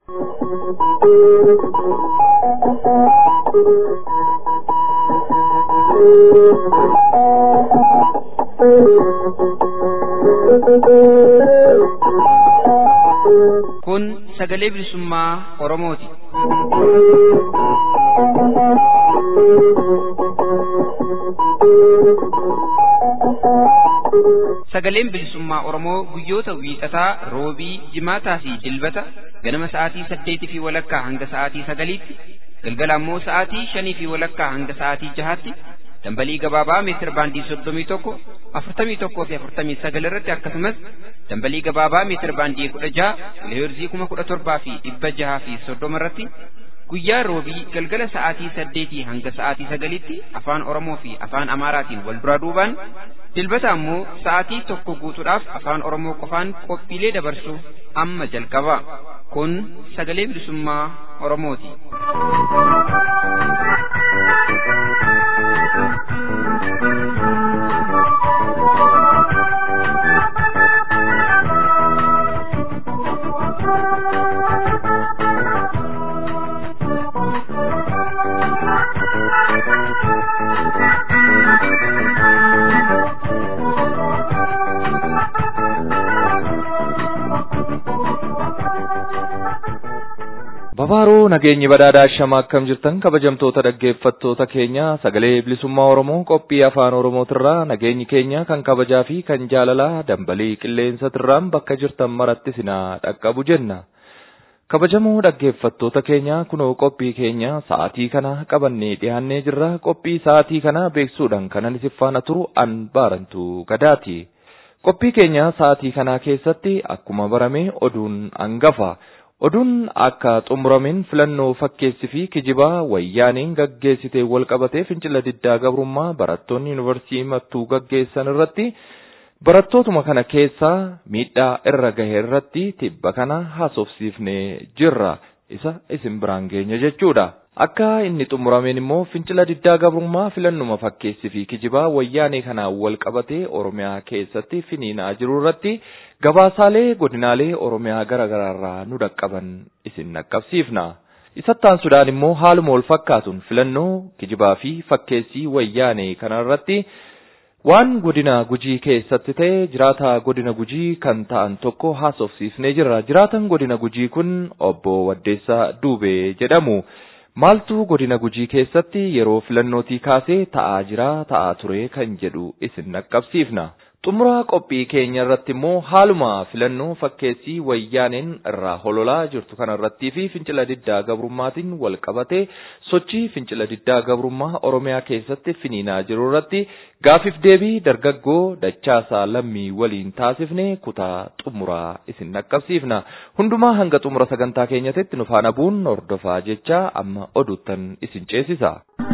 Kun sagalee bilisummaa Oromooti. Sagaleen bilisummaa Oromoo guyyoota wiixataa, roobii, jimaataa fi dilbata ganama sa'aatii saddeetii fi walakkaa hanga sa'aatii sagaliitti, galgala ammoo sa'aatii shanii fi walakkaa hanga sa'aatii jahaatti dambalii gabaabaa meetir baandii soddomii tokko afurtamii tokkoo fi afurtamii sagal irratti akkasumas dambalii gabaabaa meetir baandii kudha jaha kiloheerzii kuma kudha torbaa fi dhibba jahaa fi soddoma irratti guyyaa roobii galgala sa'aatii saddeetii hanga sa'aatii sagalitti afaan oromoo fi afaan amaaraatiin wal duraa duubaan dilbata ammoo sa'aatii tokko guutuudhaaf afaan oromoo qofaan qophiilee dabarsu amma jalqaba kun sagalee bilisummaa oromooti. Babaaroo nageenyi badhaadhaa shama akkam jirtan kabajamtoota dhaggeeffattoota keenya sagalee bilisummaa Oromoo qophii afaan Oromootirraa nageenyi keenya kan kabajaa fi kan jaalalaa dambalii qilleensatirraan bakka jirtan maratti sinaa dhaqqabu jenna. Kabajamoo dhaggeeffattoota keenya kunoo qophii keenya sa'aatii kana qabannee dhiyaannee jirra qophii sa'aatii kana beeksuudhaan kanan isin faana turu an baarantu gadaati. Qophii keenya sa'aatii kanaa keessatti akkuma barame oduun hangafa. Oduun akka xumurameen filannoo fakkeessi fi kijibaa wayyaaniin gaggeessitee wal qabatee fincila diddaa gabrummaa barattoonni yuunivarsiitii mattuu gaggeessan irratti barattootuma kana keessaa miidhaa irra gahe irratti tibba kana haasofsiifnee jirra. Isa isin biraan geenya jechuudha. Akka inni xumurameen immoo fincila diddaa gabrummaa filannuma fakkeessi fi kijibaa wayyaanee kanaan wal qabatee Oromiyaa keessatti finiinaa jiru irratti gabaasaalee godinaalee Oromiyaa garaa garaarraa nu dhaqqaban isin dhaqqabsiifna. Isattaan Sudaan immoo haaluma wal fakkaatuun filannoo kijibaa fi fakkeessii wayyaanee kanarratti waan godina gujii keessatti ta'e jiraata godina gujii kan ta'an tokko haasofsiifnee jirra. Jiraatan godina gujii kun obbo Waddeessaa Duubee jedhamu. Maaltu godina gujii keessatti yeroo filannootii kaasee ta'aa jira ta'aa ture kan jedhu isin dhaqqabsiifna. Xumura qophii keenya irratti immoo haaluma filannoo fakkeessii wayyaaneen irraa hololaa jirtu kana irrattii fi fincila diddaa gabrummaatiin wal qabatee sochii fincila diddaa gabrummaa Oromiyaa keessatti finiinaa jiru irratti gaafiif deebii dargaggoo dachaasaa lammii waliin taasifne kutaa xumuraa isin dhaqqabsiifna. Hundumaa hanga xumura sagantaa keenyatti nu faana bu'uun hordofaa jecha amma oduuttan isin ceesisa.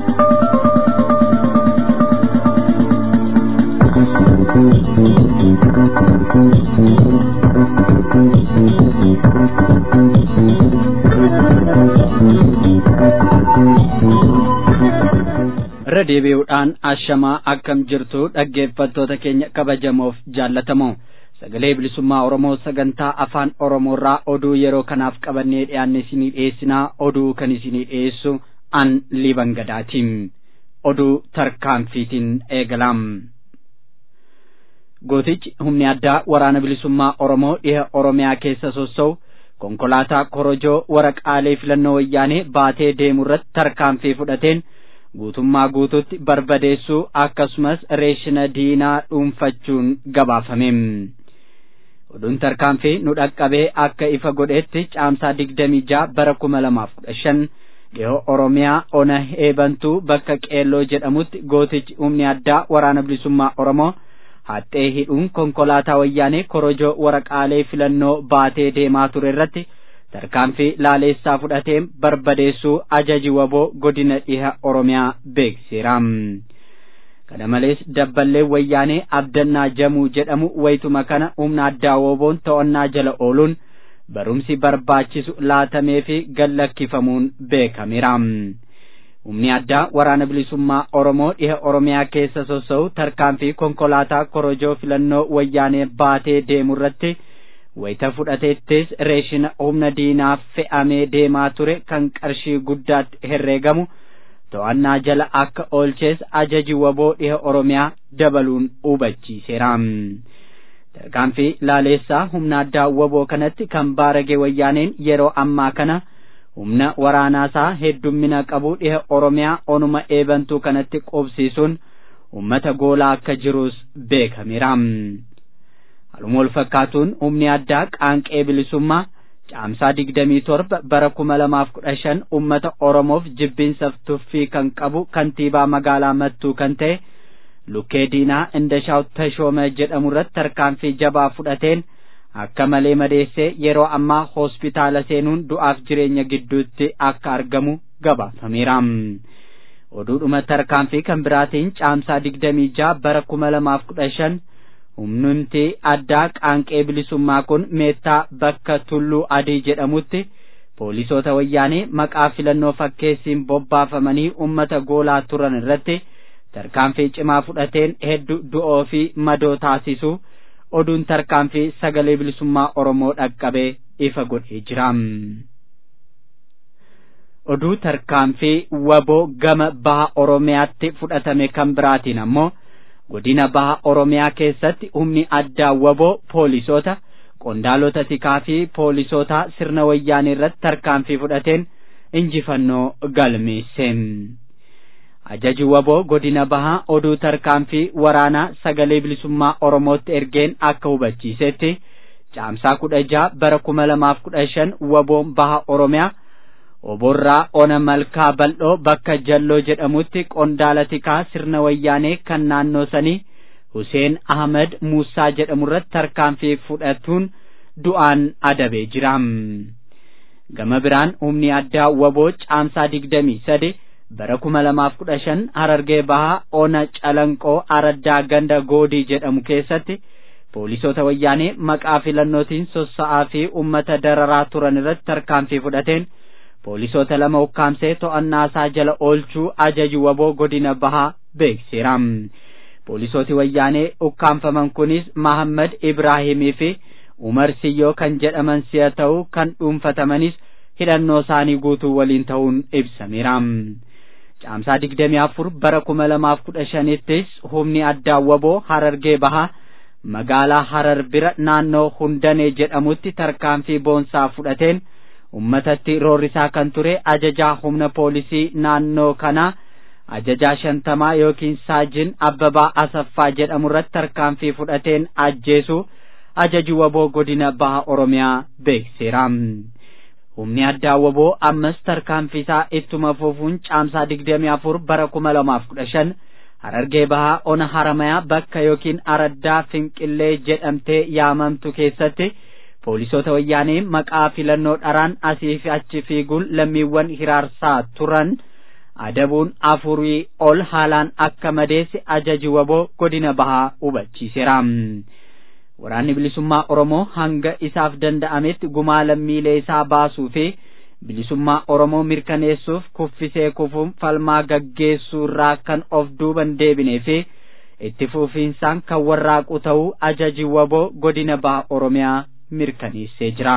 irra deebi'uudhaan ashamaa akkam jirtu dhaggeeffattoota keenya kabajamoof jaallatamoo sagalee bilisummaa oromoo sagantaa afaan oromoorraa oduu yeroo kanaaf qabannee dhiyaanne isinii dhiyeessinaa oduu kan isinii dhiyeessu an liban gadaatiin oduu tarkaanfiitiin eegalaam gootichi humni addaa waraana bilisummaa oromoo dhiha oromiyaa keessa sossa'u konkolaataa korojoo waraqaalee filannoo wayyaanee baatee deemu irratti tarkaanfii fudhateen guutummaa guututti barbadeessuu akkasumas reeshina diinaa dhuunfachuun gabaafame. Oduun tarkaanfii nu dhaqqabee akka ifa godhetti caamsaa digdamii ja'a bara kuma lamaaf kudha shan dhihoo Oromiyaa ona eebantuu bakka qeelloo jedhamutti gootichi humni addaa waraana bilisummaa Oromoo haxxee hidhuun konkolaataa wayyaanee korojoo waraqaalee filannoo baatee deemaa ture irratti tarkaanfii laaleessaa fudhatee barbadeessuu ajaji waboo godina dhiha oromiyaa beeksiseera. kana malees dabballee wayyaanee abdannaa jamuu jedhamu wayituma kana humna addaa woboon to'annaa jala ooluun barumsi barbaachisu laatamee fi gallakkifamuun beekameera. humni addaa waraana bilisummaa oromoo dhiha oromiyaa keessa sossa'u tarkaanfii konkolaataa korojoo filannoo wayyaanee baatee deemu irratti wayita fudhateettis reeshina humna diinaaf fe'amee deemaa ture kan qarshii guddaatti herreegamu to'annaa jala akka oolchees ajaji waboo dhiha oromiyaa dabaluun hubachiiseera. tarkaanfii laaleessaa humna addaa waboo kanatti kan baarage wayyaaneen yeroo ammaa kana humna waraanaasaa heddummina qabu dhiha oromiyaa onuma eebantuu kanatti qubsiisuun ummata goolaa akka jirus beekameera. Haluma wal fakkaatuun humni addaa qaanqee bilisummaa caamsaa digdamii torba bara kuma lamaaf kudha shan ummata Oromoof jibbiinsaaf tuffii kan qabu kantiibaa magaalaa Mattuu kan ta'e Lukkee Diinaa Indashaw Tashoome jedhamu irratti tarkaanfii jabaa fudhateen akka malee madeessee yeroo ammaa hospitaala seenuun du'aaf jireenya gidduutti akka argamu gabaafameera. Oduudhuma tarkaanfii kan biraatiin caamsaa digdamii jaha bara kuma lamaaf kudha shan humnumti addaa qaanqee bilisummaa kun meettaa bakka tulluu adii jedhamutti poolisoota wayyaanee maqaa filannoo fakkeessiin bobbaafamanii ummata goolaa turan irratti tarkaanfii cimaa fudhateen hedduu du'oo fi madoo taasisu oduun tarkaanfii sagalee bilisummaa oromoo dhaqqabee ifa godhee jira. oduu tarkaanfii waboo gama baha oromiyaatti fudhatame kan biraatiin ammoo godina baha oromiyaa keessatti humni addaa waboo poolisoota qondaalota tikaa fi poolisoota sirna wayyaanii irratti tarkaanfii fudhateen injifannoo galmeesse. Ajaji waboo godina bahaa oduu tarkaanfii waraanaa sagalee bilisummaa Oromootti ergeen akka hubachiisetti caamsaa kudha jaha bara kuma lamaaf kudha shan waboon baha Oromiyaa oborraa ona malkaa bal'oo bakka jalloo jedhamutti qondaala tikaa sirna wayyaanee kan naannoo sanii Huseen Ahmed Muusaa jedhamu irratti tarkaanfii fudhatuun du'aan adabee jira. Gama biraan humni addaa waboo caamsaa digdamii sadi bara kuma lamaaf kudha shan harargee bahaa ona calanqoo araddaa ganda goodii jedhamu keessatti poolisoota wayyaanee maqaa filannootiin sossa'aa fi ummata dararaa turan irratti tarkaanfii fudhateen poolisoota lama ukkaamsee to'annaasaa jala oolchuu ajaji waboo godina bahaa beekseera. Poolisooti wayyaanee ukkaamfaman kunis Mahammad Ibraahimii fi Umar Siyyoo kan jedhaman si'a ta'u kan dhuunfatamanis hidhannoo isaanii guutuu waliin ta'uun ibsameera. Caamsaa digdamii afur bara kuma lamaaf kudha shanittis humni addaa waboo harargee bahaa magaalaa harar bira naannoo hundanee jedhamutti tarkaanfii boonsaa fudhateen ummatatti roorrisaa kan ture ajajaa humna poolisii naannoo kanaa ajajaa shantamaa yookiin saajin abbabaa asaffaa jedhamu irratti tarkaanfii fudhateen ajjeesu ajaji waboo godina baha oromiyaa beekseera. humni addaa waboo ammas tarkaanfiisaa ittuma fufuun caamsaa digdamii afur bara kuma lamaaf kudha shan harargee bahaa ona haramayaa bakka yookiin araddaa finqillee jedhamtee yaamamtu keessatti poolisoota wayyaanee maqaa filannoo dharaan asii fi achi fiiguun lammiiwwan hiraarsaa turan adabuun afurii ol haalaan akka madeesse ajaji waboo godina bahaa hubachiiseera. Waraanni bilisummaa Oromoo hanga isaaf danda'ametti gumaa lammiilee isaa baasuu fi bilisummaa Oromoo mirkaneessuuf kuffisee kufuun falmaa gaggeessuu irraa kan of duuban deebinee fi itti fufiinsaan kan warraaqu ta'uu ajaji waboo godina baha Oromiyaa mirkaneessee jira.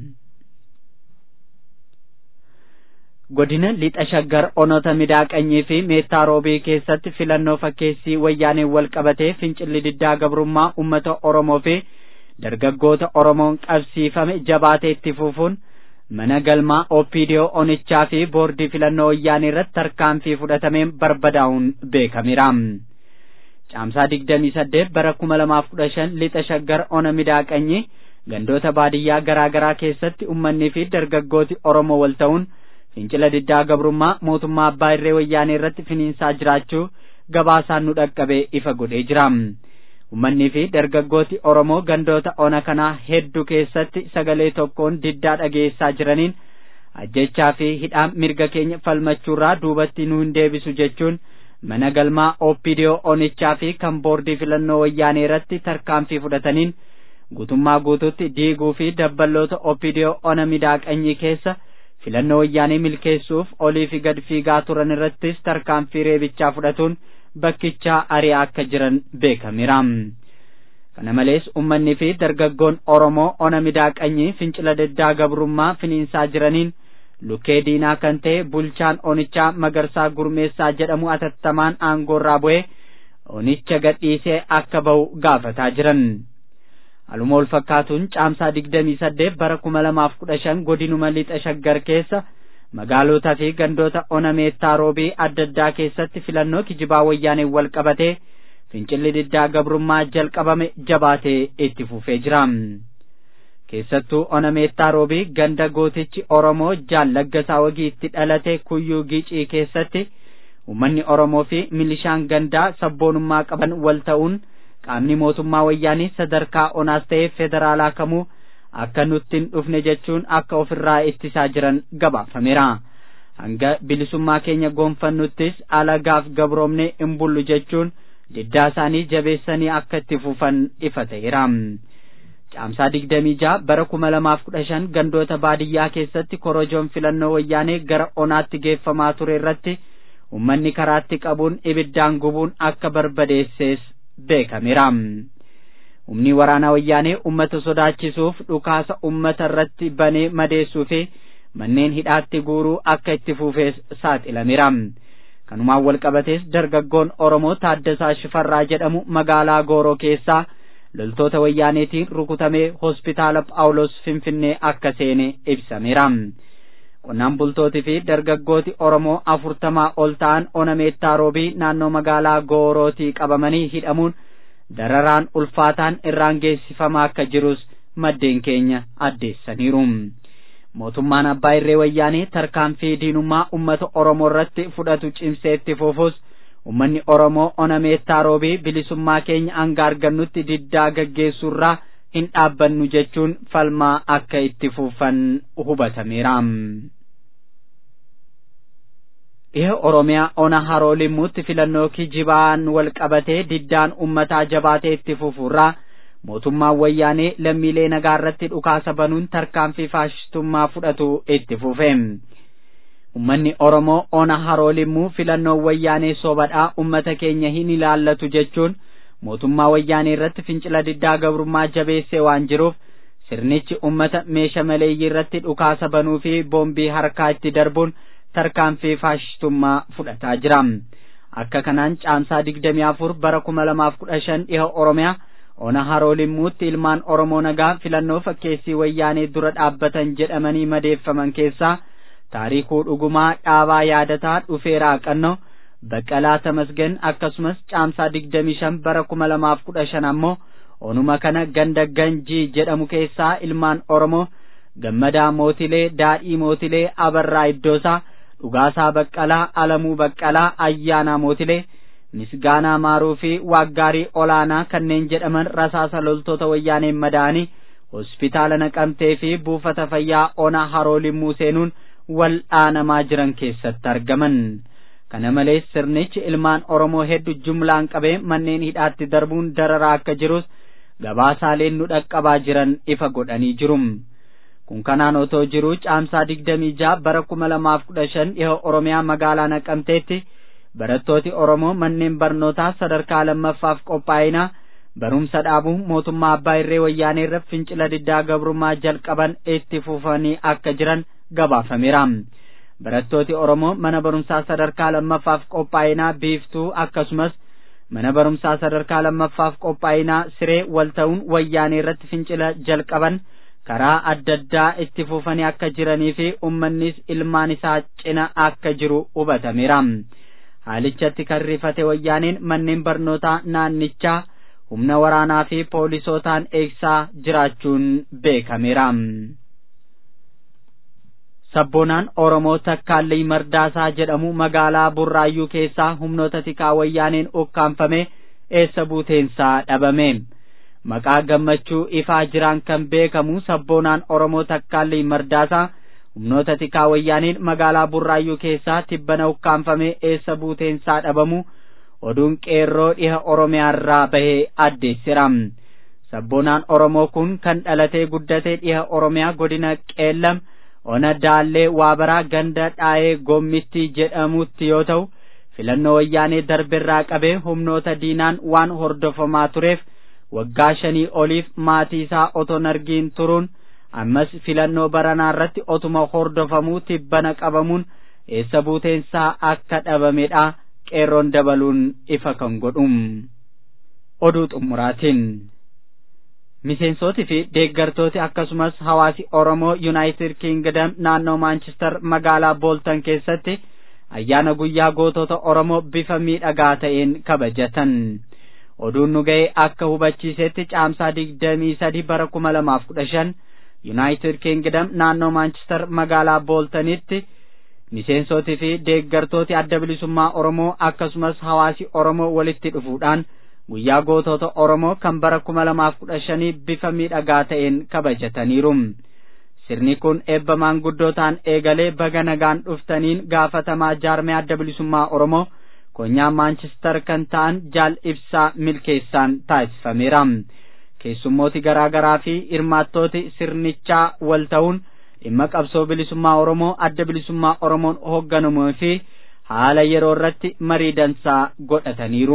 godina lixa shaggar onota midaaqanyii fi meettaa roobii keessatti filannoo fakkeessii wayyaaneen wal qabatee fincilli diddaa gabrummaa ummata oromoo fi dargaggoota oromoon qabsiifame jabaatee itti fufuun mana galmaa opiidiyoo onichaa fi boordii filannoo wayyaanee irratti tarkaanfii fudhatameen barbadaa'uun beekameera. caamsaa digdamii saddeet bara kuma lamaaf kudha shan lixa shaggar ona midaaqanyii gandoota baadiyyaa garaa garaa keessatti ummannii fi dargaggooti oromoo wal ta'uun fincila diddaa gabrummaa mootummaa abbaa irree wayyaanee irratti finiinsaa jiraachuu gabaasaan nu dhaqqabee ifa godhee jira. Ummannii fi dargaggooti Oromoo gandoota ona kanaa hedduu keessatti sagalee tokkoon diddaa dhageessaa jiraniin ajjechaa fi hidhaan mirga keenya falmachuurraa duubatti nu hin deebisu jechuun mana galmaa oopidiyoo onichaa fi kan boordii filannoo wayyaanee irratti tarkaanfii fudhataniin guutummaa guutuutti diiguu fi dabballoota oopidiyoo ona midaaqanyii keessa filannoo wayyaanee milkeessuuf olii fi gad fiigaa turan irrattis tarkaanfii reebichaa fudhatuun bakkichaa ari'aa akka jiran beekameera. kana malees ummanni fi dargaggoon oromoo ona midaaqanyii fincila diddaa gabrummaa finiinsaa jiraniin lukkee diinaa kan ta'e bulchaan onichaa magarsaa gurmeessaa jedhamu atattamaan aangoorraa bu'ee onicha gadhiisee akka ba'u gaafataa jiran. Haluma wal fakkaatuun caamsaa digdamii saddeet bara kuma lamaaf kudha shan godinuma lixa shaggar keessa magaalotaa fi gandoota ona meettaa roobii adda addaa keessatti filannoo kijibaa wayyaaneen wal qabatee fincilli diddaa gabrummaa jalqabame jabaatee itti fufee jira. keessattuu ona meettaa roobii ganda gootichi oromoo jaallaggasaa wagii itti dhalate kuyyuu gicii keessatti uummanni oromoo fi milishaan gandaa sabboonummaa qaban wal ta'uun qaamni mootummaa wayyaanii sadarkaa onaas ta'e federaalaa kamuu akka nutti hin dhufne jechuun akka ofirraa ittisaa jiran gabaafameera. hanga bilisummaa keenya goonfannuttis alagaaf gabroomne hin bullu jechuun diddaa isaanii jabeessanii akka itti fufan ifa ta'eera. caamsaa digdamii jaha bara kuma lamaaf kudha shan gandoota baadiyyaa keessatti korojoon filannoo wayyaanee gara onaatti geeffamaa ture irratti ummanni karaatti qabuun ibiddaan gubuun akka barbadeessees beekameera. Humni waraanaa wayyaanee ummata sodaachisuuf dhukaasa ummata irratti banee madeessuu fi manneen hidhaatti guuruu akka itti fufees saaxilameera. Kanumaan wal qabatees dargaggoon Oromoo Taaddasaa Shifarraa jedhamu magaalaa Gooroo keessaa loltoota wayyaaneetiin rukutamee hospitaala Phaawulos Finfinnee akka seene ibsameera. Qonnaan bultootii fi dargaggooti Oromoo afurtamaa ol ta'an ona meettaa roobii naannoo magaalaa Goorootii qabamanii hidhamuun dararaan ulfaataan irraan geessifamaa akka jirus maddeen keenya addeessaniiru. Mootummaan abbaa irree wayyaanee tarkaanfii diinummaa uummata Oromoo irratti fudhatu cimsee itti fufus ummanni Oromoo ona meettaa roobii bilisummaa keenya hanga argannutti diddaa gaggeessuurraa hin dhaabbannu jechuun falmaa akka itti fufan hubatameera. Dhiha Oromiyaa ona haroo limmuutti filannoo kijibaan wal qabatee diddaan ummataa jabaatee itti fufuurraa mootummaan wayyaanee lammiilee nagaa irratti dhukaasa banuun tarkaanfii faashistummaa fudhatu itti fufe. Ummanni Oromoo ona haroo limmuu filannoo wayyaanee sobadhaa ummata keenya hin ilaallatu jechuun mootummaa wayyaanee irratti fincila diddaa gabrummaa jabeessee waan jiruuf sirnichi ummata meesha maleeyyii irratti dhukaasa banuu fi boombii harkaa itti darbuun tarkaanfii faashistummaa fudhataa jira. Akka kanaan caamsaa digdamii afur bara kuma lamaaf kudha shan dhiha Oromiyaa ona haroo limmuutti ilmaan Oromoo nagaa filannoo fakkeessii wayyaanee dura dhaabbatan jedhamanii madeeffaman keessaa taarikuu dhugumaa dhaabaa yaadataa dhufeeraa qannoo baqqalaa tamasgan akkasumas caamsaa digdamii shan bara kuma lamaaf kudha shan ammoo onuma kana ganda ganjii jedhamu keessaa ilmaan oromoo gammadaa mootilee daadhii mootilee abarraa iddoosaa dhugaasaa baqqalaa alamuu baqqalaa ayyaanaa mootilee misgaanaa maaruu fi waaggaarii olaanaa kanneen jedhaman rasaasa loltoota wayyaaneen madaa'anii hospitaala naqamtee fi buufata fayyaa ona haroo limmuu seenuun wal'aanamaa jiran keessatti argaman. Kana malees sirnichi ilmaan Oromoo hedduu jumlaan qabee manneen hidhaatti darbuun dararaa akka jirus gabaasaaleen nu dhaqqabaa jiran ifa godhanii jiru. Kun kanaan otoo jiruu caamsaa digdamii jaha bara kuma lamaaf kudha shan dhiha Oromiyaa magaalaa Naqamteetti barattooti Oromoo manneen barnootaa sadarkaa lammaffaaf qophaa'inaa barumsa dhaabuu mootummaa abbaa irree wayyaanee irra fincila diddaa gabrummaa jalqaban itti fufanii akka jiran gabaafameera. Barattooti Oromoo mana barumsaa sadarkaa lammaffaaf qophaa'inaa biiftuu akkasumas mana barumsaa sadarkaa lammaffaaf qophaa'inaa siree wal ta'uun wayyaanee irratti fincila jalqaban karaa adda addaa itti fufanii akka jiranii fi uummannis ilmaan isaa cina akka jiru hubatameera. Haalichatti kan rifate wayyaaneen manneen barnootaa naannichaa humna waraanaa fi poolisootaan eegsaa jiraachuun beekameera. Sabboonaan Oromoo Takkaallee Mardaasaa jedhamu magaalaa Burraayyuu keessaa humnoota tikaa wayyaaneen ukkaanfame eessa buuteensaa dhabame. Maqaa gammachuu ifaa jiraan kan beekamu sabboonaan Oromoo Takkaallee Mardaasaa humnoota tikaa wayyaaneen magaalaa Burraayyuu keessaa tibbana ukkaanfame eessa buuteensaa dhabamu oduun qeerroo dhiha Oromiyaarraa bahee addeessira. Sabboonaan Oromoo kun kan dhalatee guddatee dhiha Oromiyaa godina Qeellam ona daallee waabaraa ganda dhaa'ee gommittii jedhamutti yoo ta'u filannoo wayyaanee darbirraa qabee humnoota diinaan waan hordofamaa tureef waggaa shanii oliif maatii isaa otoo argiin turuun ammas filannoo baranaa irratti otuma hordofamuu tibbana qabamuun eessa buuteensaa akka dhabamedha qeerroon dabaluun ifa kan godhu oduu xumuraatiin miseensootii fi deeggartooti akkasumas hawaasi oromoo yuunaayitid kiingdam naannoo maanchister magaalaa booltan keessatti ayyaana guyyaa gootota oromoo bifa miidhagaa ta'een kabajatan oduun nu ga'e akka hubachiisetti caamsaa digdamii sadi bara kuma lamaaf kudha shan yuunaayitid kiingdam naannoo maanchister magaalaa booltanitti miseensootii fi deeggartooti adda bilisummaa oromoo akkasumas hawaasi oromoo walitti dhufuudhaan guyyaa gootota oromoo kan bara kuma lamaaf kudha shanii bifa miidhagaa ta'een kabajataniiru sirni kun eebba maanguddootaan eegalee baga nagaan dhuftaniin gaafatamaa jaarmee adda bilisummaa oromoo konyaa maanchister kan ta'an jaal ibsaa milkeessaan taasifameera keessummooti garaa garaa fi hirmaattooti sirnichaa wal ta'uun dhimma qabsoo bilisummaa oromoo adda bilisummaa oromoon hoogganamuu fi haala yeroo irratti marii dansaa godhataniiru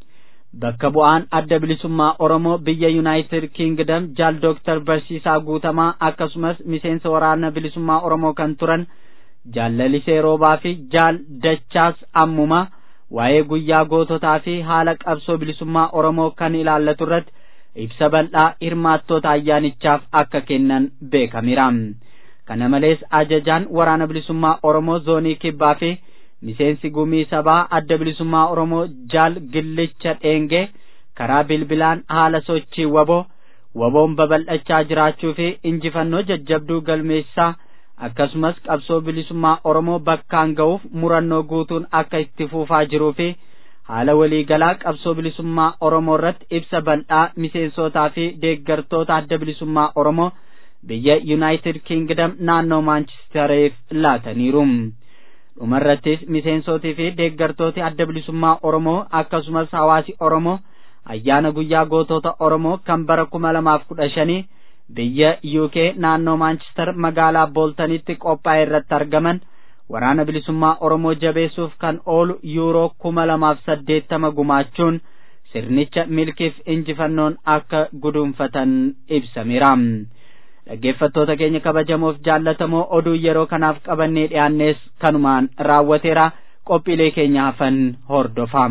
bakka bu'aan adda bilisummaa oromoo biyya yuunaayitid kiingdam jaal dooktar barsiisaa guutamaa akkasumas miseensa waraana bilisummaa oromoo kan turan jaal lalisee roobaa fi jaal dachaas ammumaa waa'ee guyyaa goototaa fi haala qabsoo bilisummaa oromoo kan ilaallatu irratti ibsa bal'aa hirmaattoota ayyaanichaaf akka kennan beekameera kana malees ajajaan waraana bilisummaa oromoo zoonii kibbaa fi miseensi gumii sabaa adda bilisummaa oromoo jaal gillicha dheengee karaa bilbilaan haala sochii waboo waboon babal'achaa jiraachuu fi injifannoo jajjabduu galmeessaa akkasumas qabsoo bilisummaa oromoo bakkaan ga'uuf murannoo guutuun akka itti fufaa jiruu fi haala waliigalaa qabsoo bilisummaa oromoo irratti ibsa bal'aa miseensotaa fi deeggartoota adda bilisummaa oromoo biyya yuunaayitid kiingdam naannoo maanchistereef laataniiru dhumarrattis miseensotii fi deeggartooti adda bilisummaa oromoo akkasumas hawaasi oromoo ayyaana guyyaa gootota oromoo kan bara kuma lamaaf kudha shanii biyya uk naannoo maanchister magaalaa booltanitti qophaa'e irratti argaman waraana bilisummaa oromoo jabeessuuf kan oolu yuuroo kuma lamaaf saddeettama gumaachuun sirnicha milkiif injifannoon akka guduunfatan ibsameera dhaggeeffattoota keenya kabajamoof jaallatamoo oduu yeroo kanaaf qabannee dhiyaannees kanumaan raawwateera qophiilee keenya hafan hordofaa.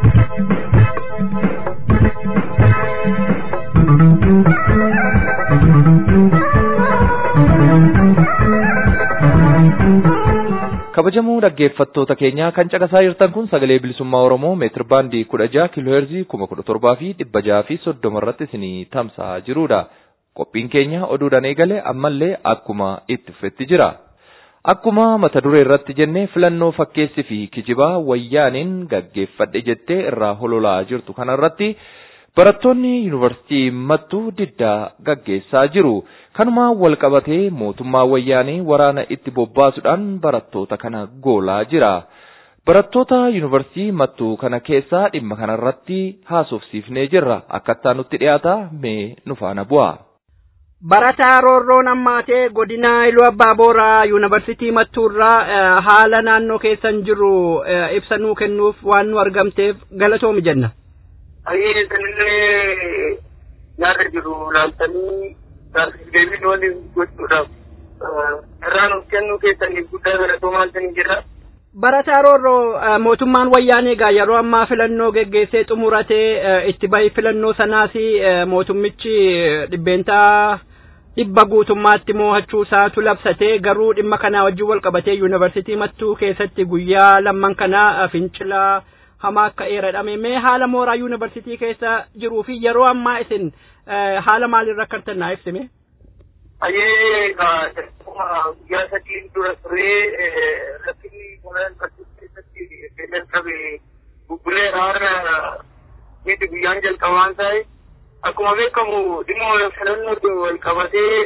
kabajamoo dhaggeeffattoota keenya kan caqasaa jirtan kun sagalee bilisummaa oromoo meetir baandii kudha jaha kiilooheerzii kuma kudha torbaa fi dhibba jaha fi soddoma irratti isinii tamsa'aa jirudha. qophiin keenya oduudhaan eegale ammallee akkuma itti fufetti jira. Akkuma mata duree irratti jennee filannoo fakkeessi fi kijibaa wayyaaniin gaggeeffadhe jettee irraa hololaa jirtu kanarratti barattoonni yuunivarsiitii mattuu diddaa gaggeessaa jiru. Kanuma wal qabatee mootummaa wayyaanii waraana itti bobbaasuudhaan barattoota kana goolaa jira. Barattoota yuunivarsiitii mattuu kana keessaa dhimma kanarratti haasofsiifnee jirra. Akkattaa nutti dhiyaata mee nu faana bu'a. Barataa Roorroon Ammaatee godina Iluu Abbaa Booraa Yuunivarsiitii Mattuurraa haala naannoo keessan jiru ibsa nuu kennuuf waan nu argamteef galatoomi jenna. Ayyee sanillee nyaata jiru laaltanii deebii waliin gochuudhaaf irraa nuuf kennuu keessaniif guddaa galatoomaa isin jira. Barataa Roorroo mootummaan wayyaanee egaa yeroo ammaa filannoo geggeessee xumuratee itti bahi filannoo sanaas mootummichi dhibbeentaa dhibba guutummaatti mo'achuu isaatu labsatee garuu dhimma kanaa wajjin wal qabatee yuunivarsiitii mattuu keessatti guyyaa lamman kana fincilaa hamaa akka eeradhame mee haala mooraa yuunivarsiitii keessa jiruu fi yeroo ammaa isin haala maaliirra akkartan naa ibsime. Ayyee guyyaa sadii dura turee rakkinni mooraa keessatti jalqabe bubbulee haara miti guyyaan jalqabaan ta'e akkuma beekamu dhimma filannoo wal qabatee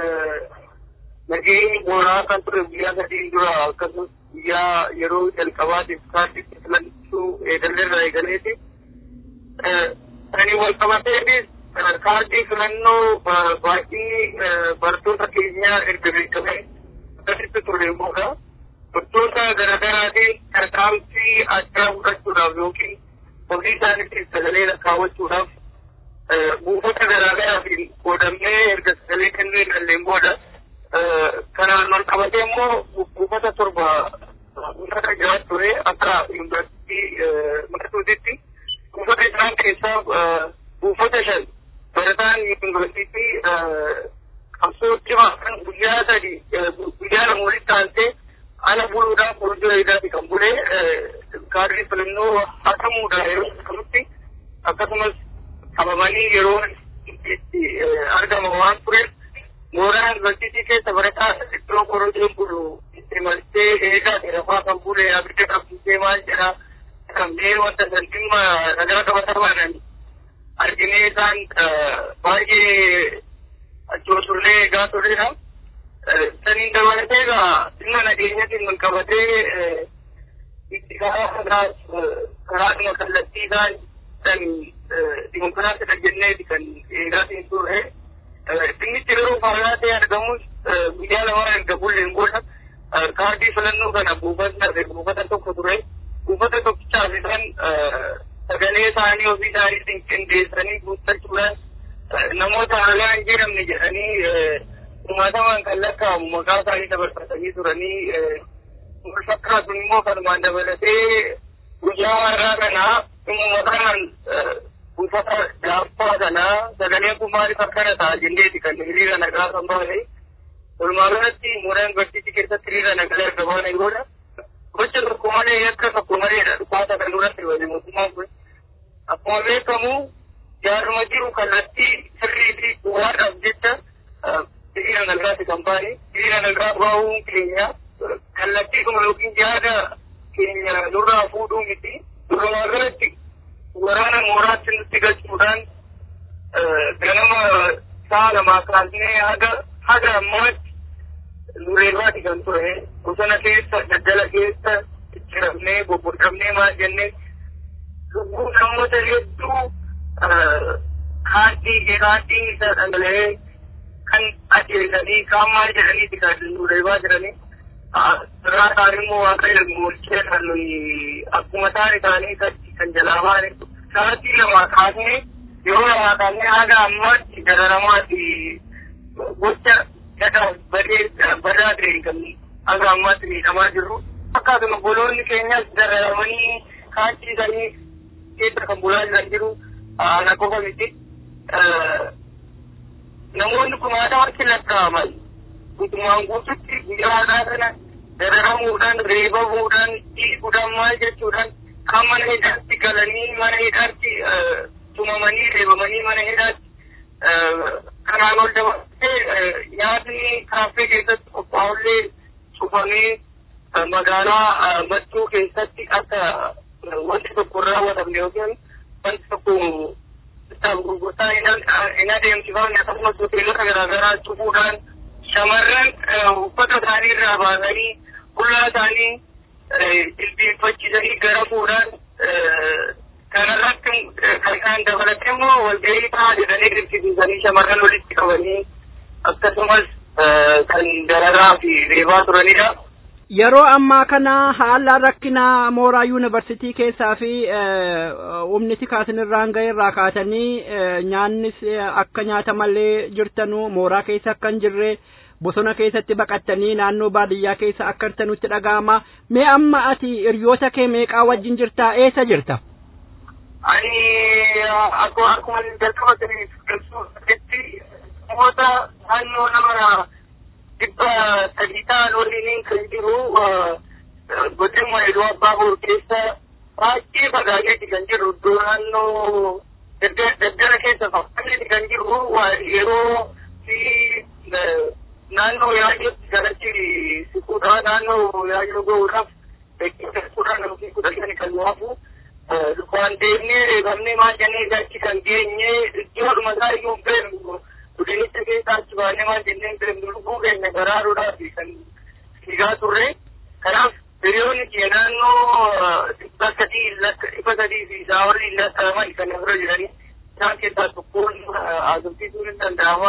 nageenyi mooraa kan ture guyyaa sadii dura akkasumas guyyaa yeroo jalqabaatiif kaardiitti filachuu eegalleerra eegaleeti. Sanii wal qabateetis kaardii filannoo baay'inni barattoota keenyaa erga beekamee akkasitti ture immoodha. Barattoota garaagaraatiin tarkaanfii addaa fudhachuudhaaf yookiin ofii isaaniitti sagalee lakkaawwachuudhaaf buufata garaagaraafin qoodamnee erga sagalee kennuu eegalleen booda kanaan wal qabatee immoo buufata torba buufata jiraat ture akka yuunivarsiitii maqasuutitti buufata isaan keessaa buufata shan barataan yuunivarsiitii qabsoo cimaa kan guyyaa sadi guyyaa lama walitti taantee ana buluudhaan korojoo eegaati kan bulee kaadrii filannoo hatamuudha yeroo kanutti akkasumas qabamanii yeroo itti argama waan tureef mooraa yuunivarsiitii keessa barataa iddoo korojoon bulu itti maltee eegaati rafaa kan bulee abidda qabsiisee maal jedhaa qabnee wanta san dhimma nagara qabatamaadhaan arginee isaan baay'ee achoosullee eegaa turedha. Saniin dabalatee egaa dhimma nageenyatiin wal qabatee itti karaa karaadhuma kallattii isaan san dimokiraatidha jenneeti kan eegaatiin turre. Dhimmichi yeroo faayaa ta'e argamus guyyaa lama erga bulleen booda kaardii filannoo kana buufata buufata tokko ture. Buufata tokkichaaf isaan sagalee isaanii ofii isaaniitiin qindeessanii guuttachuudhaan namoota haalaa hin jedhamne jedhanii uumatamaan kan lakkaa'amu maqaa isaanii dabarfatanii turanii wal fakkaatuun immoo kanumaan dabalatee guyyaa har'aa kanaa uummataan buufata gaaffaa kanaa sagalee kun maaliif akkana ta'a jenneeti kan hiriira nagaa kan baane walumaa galatti mooraa yuunivarsiitii keessatti hiriira nagaa erga baane booda gocha tokko malee akka tokko maleedha dhukaasa kan duratti wali mootummaan kun akkuma beekamu jaaruma jiru kallattii sirrii fi bu'aadhaaf jecha hiriira nagaati kan baane hiriira nagaa bahuun keenya kallattii kuma yookiin yaada keenya nurraa fuudhuu miti walumaa galatti waraana mooraatti nutti galchuudhaan ganama sa'a lamaa kaasnee haga haga ammaatti nureerraati kan ture bosona keessa daggala keessa cicciramnee bobbodhamnee maal jennee lubbuu namoota hedduu kaardii kaardii isa dhangala'ee kan ajjeesanii kaan maal jedhaniiti kan nureerbaa jiranii irraa isaan immoo waaqa ilmoolchee kan nuyi akkuma isaan isaanii kan jalaa baane sa'aatii lamaa kaasnee yeroo lamaa kaasnee haga ammaatti dararamaati gocha gadhaa badee badaa ta'e kan haga ammaatti miidhamaa jirru akkaatuma boloonni keenyas dararamanii kaanchiisanii keessa kan bulaa jiran jiru ana qofa miti namoonni kun haadhaatti lakkaa'aman guutumaan guututti guyyaa haadhaa kana dararamuudhaan reebamuudhaan dhiiguudhaan maal jechuudhaan kan mana hidhaatti galanii mana hidhaatti tumamanii reebamanii mana hidhaatti kanaan ol dabalatee nyaatni kaaffee keessatti qophaa'ullee cufamee magaalaa mattuu keessatti akka wanti tokko raawwatamne yookiin wanti tokko bittaaf gurgurtaa hin adeemsifamne akkasumas hoteelota garaagaraa cufuudhaan shamarran uffata isaanii irraa baasanii qullaa isaanii jilbiinfachiisanii gara fuudhaan kanarratti kan isaan dabalatee immoo walgahii ta'a jedhanii dirqisiisanii shamarran walitti qabanii akkasumas kan dararaa fi reebaa turanidha. Yeroo ammaa kana haala rakkina mooraa yuunivarsiitii keessaa fi humniti kaasinirraan ga'e irraa kaatanii nyaannis akka nyaatamallee jirtanu mooraa keessa akka hin jirre bosona keessatti baqattanii naannoo baadiyyaa keessa akka jirtanutti dhaga'ama. Mee amma ati hiriyoota kee meeqaa wajjin jirtaa eessa jirta? Ani akkuma akkuma jalqaba sanitti namoota naannoo nama dhibba sadii ta'an waliin kan jiru godina Iluu Abbaa Boor keessa baay'ee fagaateeti kan jiru iddoo naannoo daggala keessa fagaateeti kan jiru yeroo fi naannoo yaayyootti galatti siquudha naannoo yaayyoo ga'uudhaaf beeksisuudhaan yookiin kudha shani kan waafu waan deemnee reebamnee maal jennee achi kan geenye iddoodhuma isaa iyyuu beeknu godinicha keessa achi baanee maal jennee beeknu lubbuu keenya baraaruudhaaf kan fiigaa turre kanaaf hiriyoonni kiyya naannoo dhibba sadii dhibba sadii fi isaa olii lakkaa'aman kan bira jiranii isaan keessaa tokkoon haasofsiisuun hin danda'ama.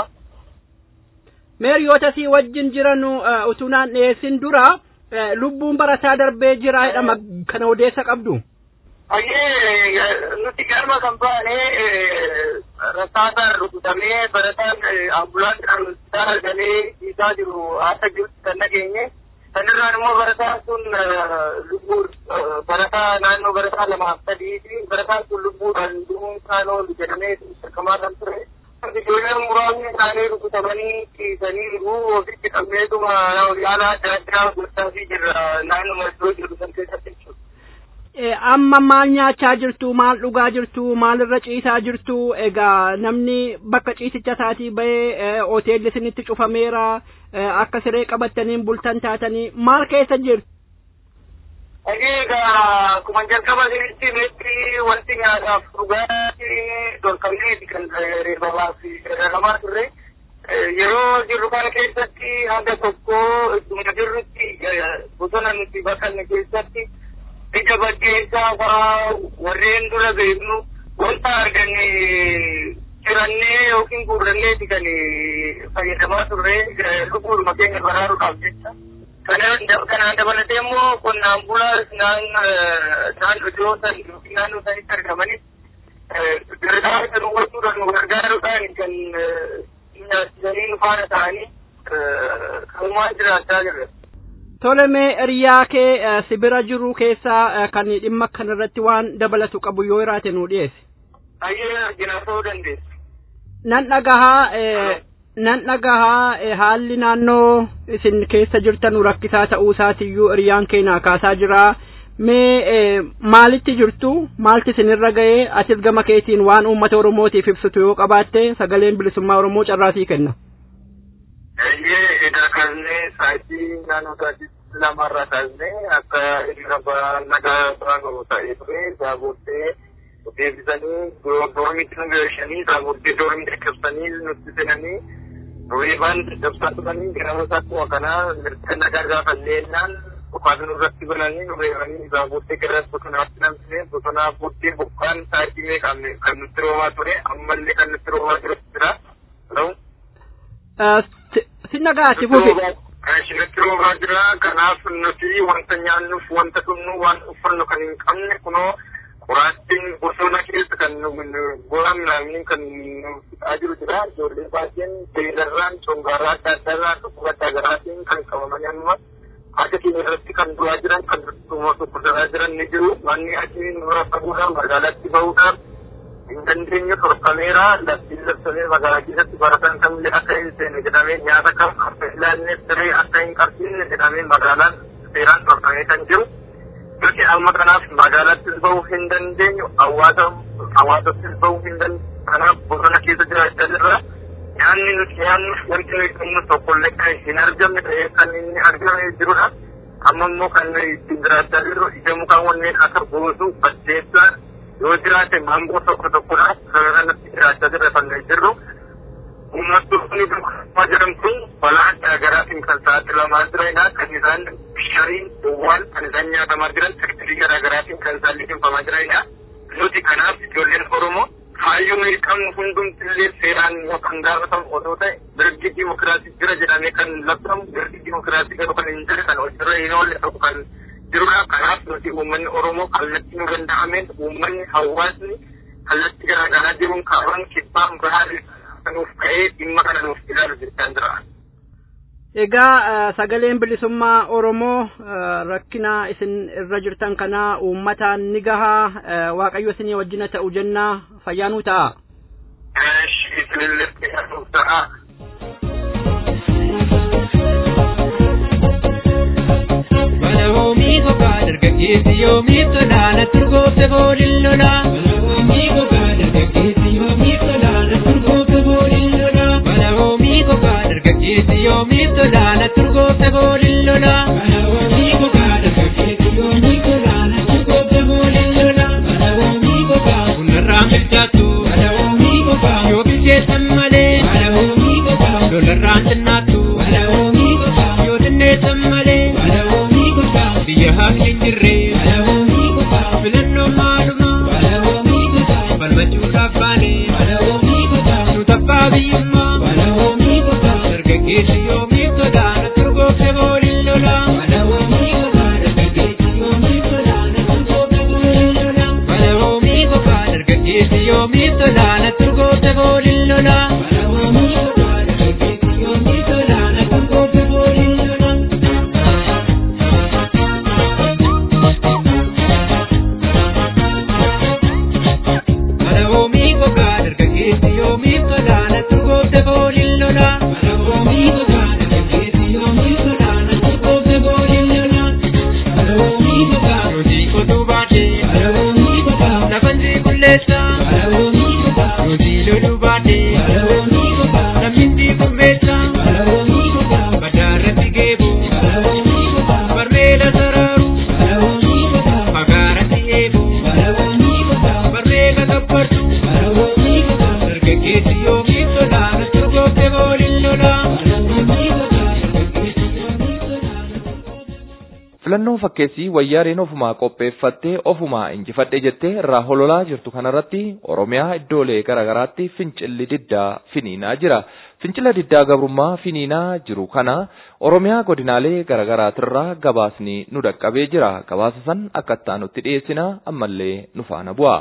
Meeriyoota sii wajjin jiran utuu naan dhiyeessin dura lubbuun barataa darbee jira jedhama kana odeessa qabdu. Hayyee nuti galma kan baane rasaasaan rukutamee barataan ambulaansaan hospitaala argamee dhiisaa jiru haasa jirutti kan nageenye. Sanirraan immoo barataan sun lubbuu barataa naannoo barataa lamaaf sadiiti. Barataan sun lubbuudhaan du'uun isaan oolu jedhamee shakkamaa kan ture. Ijoolleen muraasni isaanii rukutamanii ciisanii jiru. Ofitti qabneetuma yaalaa adda addaa gochaa jirra naannuma iddoo jiru san keessatti jechuudha. amma maal nyaachaa jirtu maal dhugaa jirtu maalirra ciisaa jirtu egaa namni bakka ciisicha isaatii bahee hoteelli isinitti cufameera akka siree qabattaniin bultan taatanii maal keessa jirtu. Egaa akkuma jalqaba isinitti meetti wanti nyaataaf dhugaatii dorkamneeti kan reebamaa fi herregamaa turre. Yeroo jirru kana keessatti hanga tokko ittuma jirrutti bosona nuti bakkanne keessatti ija baggeessaa fa'aa warreen dura beeknu wanta arganne cirannee yookiin guurranneeti kan fayyadamaa turre lubbuudhuma keenya baraaruudhaaf jecha. Kanaan dabalatee immoo qonnaan bulaa naan iddoo san yookiin naannoo sanitti argamanis gargaarsa nu gochuudhaan nu gargaaruudhaan kan nyaachisanii nu faana ta'anii kanumaan jiraachaa jirra. Tole mee hiriyaa kee sibira jiru keessaa kan dhimma kanarratti waan dabalatu qabu yoo jiraate nu dhiyeesse. Ayyee argina ta'uu dandeessu. Nan dhagahaa nan dhagahaa haalli naannoo isin keessa jirtan rakkisaa ta'uu isaatiyyuu hiriyaan keenya kaasaa jira. Mee maalitti jirtu maalti isinirra ga'ee atis gama keetiin waan uummata Oromootiif ibsitu yoo qabaatte sagaleen bilisummaa Oromoo carraasii kenna. Eeyyee edaa kaasnee sa'aatii naannoo sa'aatii lamarraa kaasnee akka hiriira nagaa biraan qabu ta'ee ture isaa booddee deebisanii doormitti nu galchanii isaa booddee doormitti dhaqqabsanii nutti seenanii reebaan caccabsaa turanii gara akkuma kanaa mirga nagaa gaafanneenyaan dhukaasa nurratti bananii nu reebanii isaa booddee gara bosonaatti namsine bosonaa booddee bokkaan sa'aatii meeqaan kan nutti roobaa ture ammallee kan nutti roobaa ture jira. Sinna gaati fufi. Isinitti roobaa jira. Kanaaf nuti wanta nyaannuuf wanta dhugnu waan uffannu kan hin qabne kunoo qoraattiin bosona keessa kan goran namni kan fixaa jiru jira. Ijoollee baay'een beelarraan congaarraa adda addaarraa dhukkuba adda garaatiin kan qabamanii amma harka keenya irratti kan du'aa jiran kan dhukkubsataa jiran ni jiru. Manni achii nurra faguudhaan magaalaatti bahuudhaan hin dandeenye torfameera laftiin labsamee magaalaa keessatti baratan kamillee akka hin seenne jedhamee nyaata kam akka ilaallee siree akka hin qabsiifne jedhamee magaalaan seeraan torfamee kan jiru. Nuti amma kanaaf magaalaattis bahuu hin dandeenyu hawaasa hawaasattis bahuu hin dandeenyu kanaaf bosona keessa jiraachaa jirra. Nyaanni nuti nyaannuuf wanti nuyi qabnu tokkollee kan hin argamne ta'ee kan inni argamee jirudha. Amma immoo kan nuyi ittiin jiraachaa jirru ija mukaan wanneen akka boosuu baddeessaa yoo jiraate maangoo tokko tokkodha kanatti jiraachaa jirra kan jirru uummattoonni dukkuma jedhamtu balaa garaagaraatiin kan saaxilamaa jiranidha kan isaan bishariin duwwaan kan isaan nyaatamaa jiran sektirii garaagaraatiin kan isaan liqinfamaa jiranidha nuti kanaaf ijoolleen oromoo kaayyoo nuyi qabnu hundumtillee seeraan kan gaafatamu otoo ta'e mirgi dimokiraasii jira jedhamee kan labsamu mirgi dimokiraasii garuu kan hin jirre kan hojirra hin oolle ta'u kan jirudha kanaaf nuti uummanni oromoo kallattii nu danda'ameen uummanni hawaasni kallattii garaagaraa jiruun kaaban kibbaan bahaa nuuf ka'ee dhimma kana nuuf ilaalu jechaan jira. Egaa sagaleen bilisummaa Oromoo rakkina isin irra jirtan kana uummataan ni gahaa waaqayyo isinii wajjina ta'u jennaa fayyaanuu ta'a. Isinillee fayyaanuu ta'a. Balahoomii gogaa dargaggeessi yoomiif tolaana turgoofte booliin lola. Balahoomii gogaa dargaggeessi yoomiif tolaana turgoofte booliin lola. Balahoomii gogaa dargaggeessi yoomiif tolaana turgoofte booliin lola. Balahoomii gogaa dargaggeessi yoomiif tolaana turgoofte booliin lola. Balahoomii gogaa bunarraa milchaattu. Balahoomii gogaa yoo bilcheessan malee. Balahoomii gogaa lolarraan xinnaattu. Balahoomii gogaa yoo xinneessan malee. Balahoomii gogaa biyya haqni hin jirre. Balahoomii gogaa filannoo maaluma. Balahoomii gogaa falmachuudhaaf baane. Balahoomii gogaa nu tabbaa biyyummaa. Balahoomii gogaa dargaggeessi yoomiif sodaana turgoofte booliin lola. Balahoomii gogaa dargaggeessi yoomiif sodaana turgoofte booliin lola. filannoo fakkeessii wayyaaneen ofumaa qopheeffattee ofumaa injifadhe jettee irraa hololaa jirtu kanarratti oromiyaa iddoolee garaagaraatti fincilli diddaa finiinaa jira fincila diddaa gabrummaa finiinaa jiru kana oromiyaa godinaalee garaagaraatirraa gabaasni nu dhaqqabee jira gabaasa san akka ittaanutti dhiyeessina ammallee nu faana bu'a.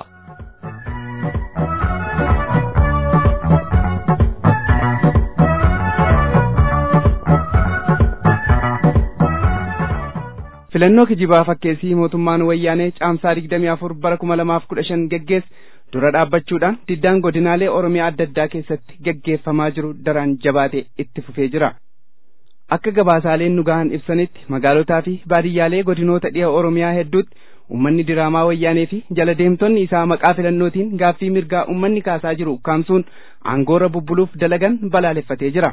filannoo kijibaa fakkeessii mootummaan wayyaanee caamsaa digdamii afur bara kuma lamaaf kudha shan geggeesse dura dhaabbachuudhaan diddaan godinaalee oromiyaa adda addaa keessatti geggeeffamaa jiru daraan jabaatee itti fufee jira akka gabaasaaleen nu gahan ibsanitti magaalotaa fi baadiyyaalee godinoota dhiha oromiyaa hedduutti ummanni diraamaa wayyaanee fi jala deemtonni isaa maqaa filannootiin gaaffii mirgaa ummanni kaasaa jiru ukkaamsuun aangoorra bubbuluuf dalagan balaaleffatee jira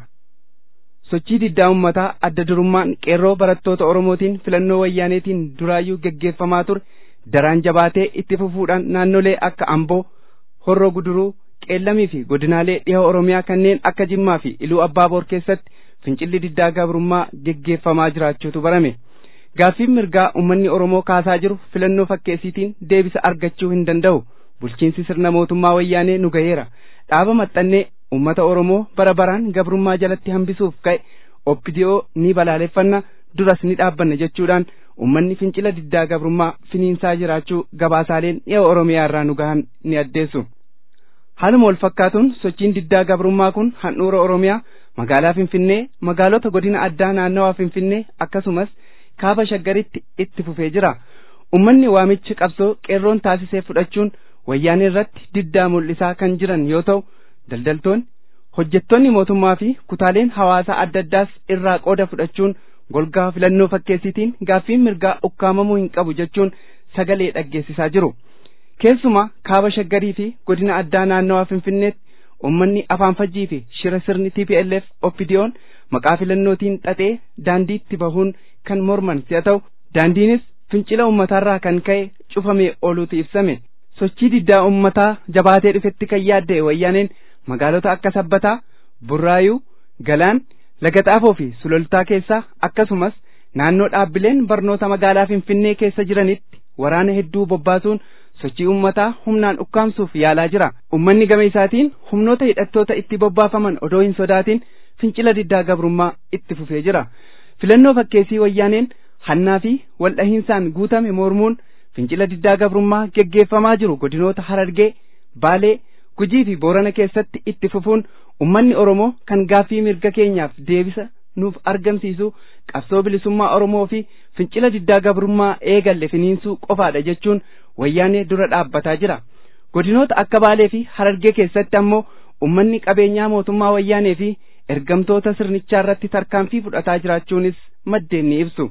sochii diddaa ummataa adda durummaan qeerroo barattoota oromootiin filannoo wayyaaneetiin duraayyuu geggeeffamaa ture daraan jabaatee itti fufuudhaan naannolee akka amboo horroo guduruu qeellamii fi godinaalee dhiha oromiyaa kanneen akka jimmaa fi iluu abbaaboor keessatti fincilli diddaa gabrummaa geggeeffamaa jiraachuutu barame gaaffiin mirgaa ummanni oromoo kaasaa jiru filannoo fakkeessiitiin deebisa argachuu hin danda'u bulchiinsi sirna mootummaa wayyaanee nu gaheera dhaaba maxxannee ummata oromoo bara baraan gabrummaa jalatti hambisuuf ka'e oppidiyoo ni balaaleffanna duras ni dhaabbanna jechuudhaan ummanni fincila diddaa gabrummaa finiinsaa jiraachuu gabaasaaleen dhiha oromiyaa irraa nu gahan ni addeessu haaluma wal fakkaatuun sochiin diddaa gabrummaa kun handhuura oromiyaa magaalaa finfinnee magaalota godina addaa naannawaa finfinnee akkasumas kaaba shaggaritti itti fufee jira ummanni waamichi qabsoo qeerroon taasisee fudhachuun wayyaanee irratti diddaa mul'isaa kan jiran yoo ta'u daldaltoonni hojjettoonni mootummaa fi kutaaleen hawaasaa adda addaas irraa qooda fudhachuun golgaa filannoo fakkeessiitiin gaaffiin mirgaa ukkaamamuu hin qabu jechuun sagalee dhaggeessisaa jiru keessumaa kaaba shaggarii fi godina addaa naannawaa finfinneetti ummanni afaan fajjii fi shira sirni TPLF oppidiyoon maqaa filannootiin xaxee daandiitti bahuun kan morman si'a ta'u daandiinis fincila ummataarraa kan ka'e cufamee ooluutu ibsame sochii diddaa ummataa jabaatee dhufetti kan yaadda'e wayyaaneen magaalota akka sabbataa burraayuu galaan laga xaafoo fi suloltaa keessaa akkasumas naannoo dhaabbileen barnoota magaalaa finfinnee keessa jiranitti waraana hedduu bobbaasuun sochii ummataa humnaan ukkaamsuuf yaalaa jira ummanni gama isaatiin humnoota hidhattoota itti bobbaafaman odoo hin sodaatin fincila diddaa gabrummaa itti fufee jira filannoo fakkeessii wayyaaneen hannaa fi waldhahiinsaan guutame mormuun fincila diddaa gabrummaa geggeeffamaa jiru godinoota harargee baalee gujii fi boorana keessatti itti fufuun ummanni oromoo kan gaaffii mirga keenyaaf deebisa nuuf argamsiisu qabsoo bilisummaa oromoo fi fincila diddaa gabrummaa eegalle finiinsuu qofaadha jechuun wayyaanee dura dhaabbataa jira godinoota akka baalee fi harargee keessatti ammoo ummanni qabeenyaa mootummaa wayyaanee fi ergamtoota sirnichaa irratti tarkaanfii fudhataa jiraachuunis maddeen ni ibsu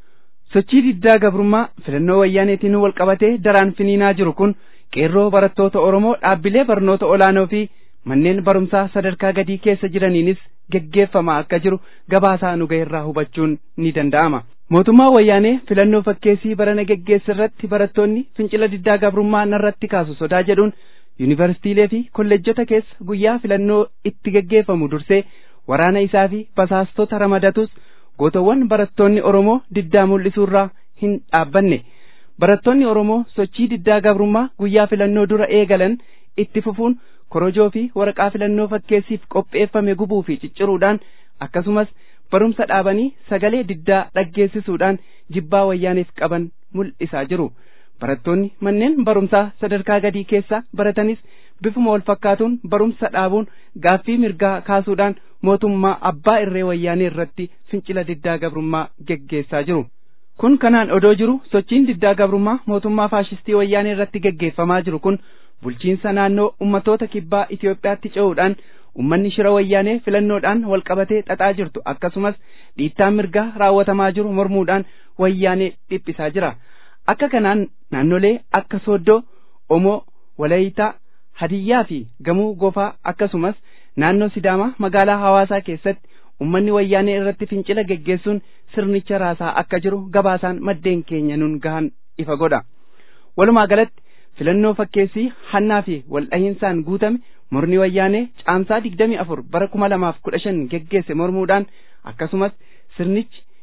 sochii diddaa gabrummaa filannoo wayyaaneetiin wal qabatee daraan finiinaa jiru kun qeerroo barattoota oromoo dhaabbilee barnoota olaanoo fi manneen barumsaa sadarkaa gadii keessa jiraniinis geggeeffamaa akka jiru gabaasaa nu irraa hubachuun ni danda'ama mootummaa wayyaanee filannoo fakkeessii barana geggeesse irratti barattoonni fincila diddaa gabrummaa narratti kaasu sodaa jedhuun yuunivarsiitiilee fi kolleejjota keessa guyyaa filannoo itti geggeeffamu dursee waraana isaa fi basaastota ramadatus gootowwan barattoonni oromoo diddaa mul'isuurraa hin dhaabbanne barattoonni oromoo sochii diddaa gabrummaa guyyaa filannoo dura eegalan itti fufuun korojoo fi waraqaa filannoo fakkeessiif qopheeffame gubuu fi cicciruudhaan akkasumas barumsa dhaabanii sagalee diddaa dhaggeessisuudhaan jibbaa wayyaaneef qaban mul'isaa jiru barattoonni manneen barumsaa sadarkaa gadii keessa baratanis bifuma wal fakkaatuun barumsa dhaabuun gaaffii mirgaa kaasuudhaan mootummaa abbaa irree wayyaanee irratti fincila diddaa gabrummaa geggeessaa jiru kun kanaan odoo jiru sochiin diddaa gabrummaa mootummaa faashistii wayyaanee irratti geggeeffamaa jiru kun bulchiinsa naannoo ummatoota kibbaa Itoophiyaatti ce'uudhaan ummanni shira wayyaanee filannoodhaan walqabatee xaxaa jirtu akkasumas dhiittaan mirgaa raawwatamaa jiru mormuudhaan wayyaanee dhiphisaa jira akka kanaan naannolee akka sooddoo omoo walayitaa hadiyyaa fi gamuu gofaa akkasumas naannoo sidaamaa magaalaa hawaasaa keessatti ummanni wayyaanee irratti fincila geggeessuun sirnicha raasaa akka jiru gabaasaan maddeen keenya nun gahan ifa godha walumaa galatti filannoo fakkeessii hannaa fi waldhahiinsaan guutame murni wayyaanee caamsaa digdamii afur bara kuma lamaaf kudha shan geggeesse mormuudhaan akkasumas sirnichi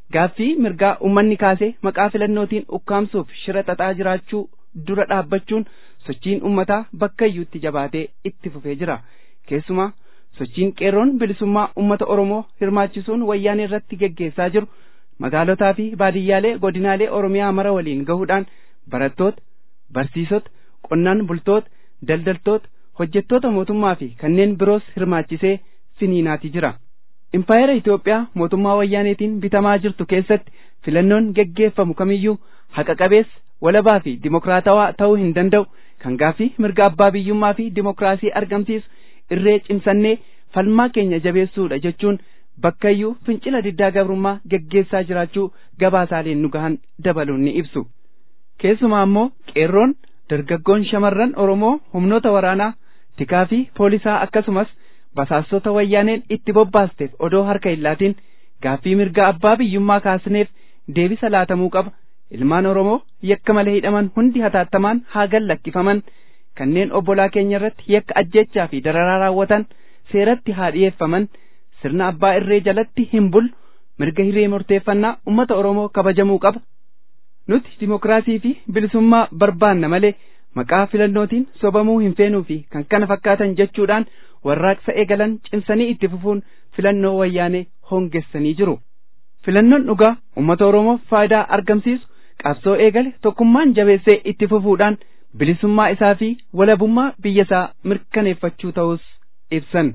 gaaffii mirgaa ummanni kaasee maqaa filannootiin ukkaamsuuf shira xaxaa jiraachuu dura dhaabbachuun sochiin ummataa bakka iyyuutti jabaatee itti fufee jira keessumaa sochiin qeerroon bilisummaa ummata oromoo hirmaachisuun wayyaanee irratti geggeessaa jiru magaalotaa fi baadiyyaalee godinaalee oromiyaa mara waliin gahuudhaan barattoota barsiisota qonnaan bultoota daldaltoota hojjettoota mootummaa fi kanneen biroos hirmaachisee finiinaati jira impaayera Itoophiyaa mootummaa wayyaaneetiin bitamaa jirtu keessatti filannoon geggeeffamu kamiyyuu haqa qabeessa walabaa fi dimokiraatawaa ta'uu hin danda'u kan gaaffii mirga abbaa biyyummaa fi dimokiraasii argamsiisu irree cimsannee falmaa keenya jabeessuudha jechuun bakkayyuu fincila diddaa gabrummaa geggeessaa jiraachuu gabaasaaleen nu gahan dabaluun ni ibsu keessumaa immoo qeerroon dargaggoon shamarran oromoo humnoota waraanaa tikaa fi poolisaa akkasumas basaastota wayyaaneen itti bobbaasteef odoo harka hin laatiin gaaffii mirga abbaa biyyummaa kaasneef deebisa laatamuu qaba ilmaan oromoo yakka malee hidhaman hundi hataattamaan haa gallakkifaman kanneen obbolaa keenya irratti yakka ajjechaa fi dararaa raawwatan seeratti haa dhiyeeffaman sirna abbaa irree jalatti hin bulu mirga hiree murteeffannaa ummata oromoo kabajamuu qaba nuti dimokiraasii fi bilisummaa barbaanna malee maqaa filannootiin sobamuu hin feenuu fi kan kana fakkaatan jechuudhaan warraaqsa eegalan cimsanii itti fufuun filannoo wayyaanee hongessanii jiru filannoon dhugaa ummata oromoof faayidaa argamsiisu qabsoo eegale tokkummaan jabeessee itti fufuudhaan bilisummaa isaa fi walabummaa biyya isaa mirkaneeffachuu ta'us ibsan.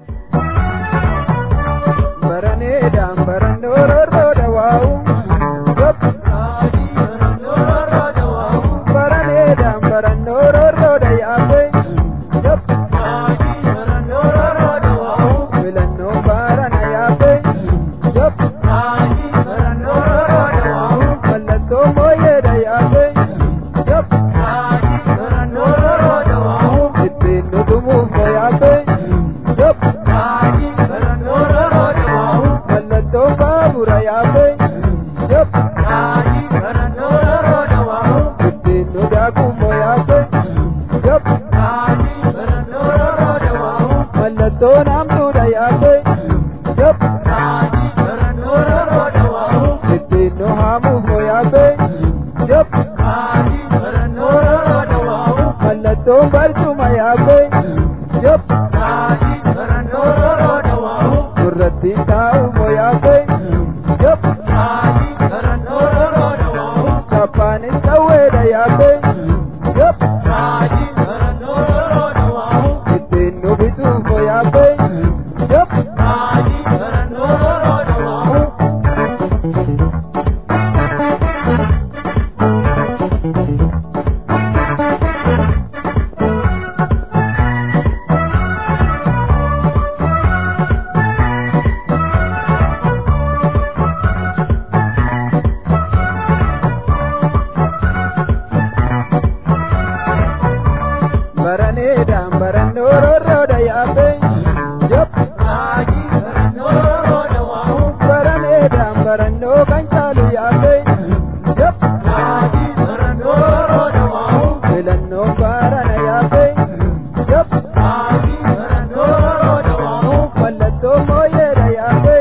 Baraneedhaan barannoo rorrooda waa'u. Baraneedhaan barannoo rorrooda yaa'u. Filannoo baarana yaa'u. Mallattoo mooyyeedha yaa'u. Ittiin dhugumuuf yaa'u. Mallattoo baabura yaa'u. Ittiin nu daakuuf yaa'u. Mallattoo naamtuudha yaa'u. Ittiin nu haamuuf yaa'u. Mallattoon barcuma yaa'u. Surratti taa'uuf yaa'u. Kappaanis qawweedha yaa'u. Ittiin nu bituuf yaa'u. Baraneedhaan barannoo rorrooda yaa'u. Baraneedhaan barannoo kan caalu yaa'u. Filannoo baarana yaa'u. Mallattoo mooyyeedha yaa'u.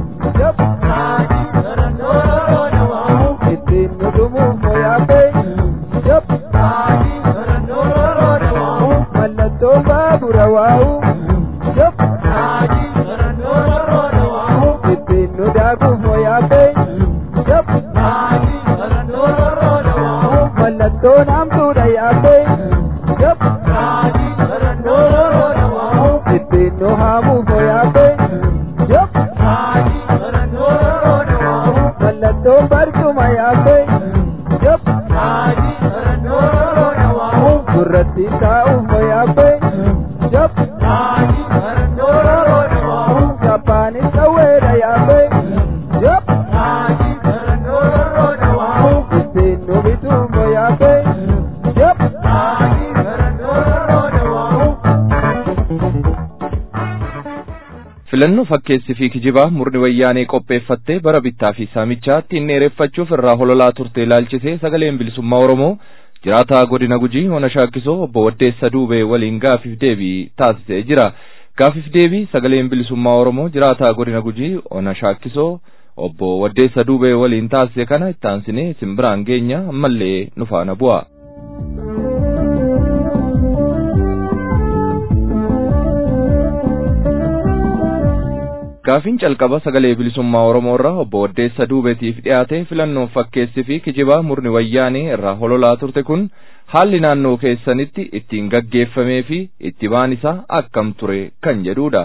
Ittiin nu dhumuuf yaa'u. Mallattoo baabura waa'u. Ittiin nu daakuuf yaa'u. Mallattoo naamtuudha yaa'u. Ittiin nu haamuuf yaa'u. Mallattoo barcuma yaa'u. Surratti taa'uuf yaa'u. Kappaanis qawweedha yaa'u. Ittiin nu bituuf yaa'u. filannoo fakkeessi fi kijibaa murni wayyaanee qopheeffattee bara bittaa fi saamichaa ittiin dheereffachuuf irraa hololaa turte ilaalchisee sagaleen bilisummaa oromoo jiraataa godina gujii ona shaakkisoo obbo Waddeessa Duubee waliin gaafiif deebii taasisee jira. Gaafiif deebii sagaleen bilisummaa oromoo jiraataa godina gujii ona shaakkisoo obbo Waddeessa Duubee waliin taasise kana ittaansinee isin biraan geenya ammallee nu faana bu'a. Gaafiin calqaba sagalee bilisummaa Oromoo irraa obbo Waddeessa Duubeetiif dhiyaate filannoon fakkeessi fi kijibaa murni wayyaanee irraa hololaa turte kun haalli naannoo keessanitti ittiin gaggeeffamee fi itti baan isaa akkam ture kan jedhudha.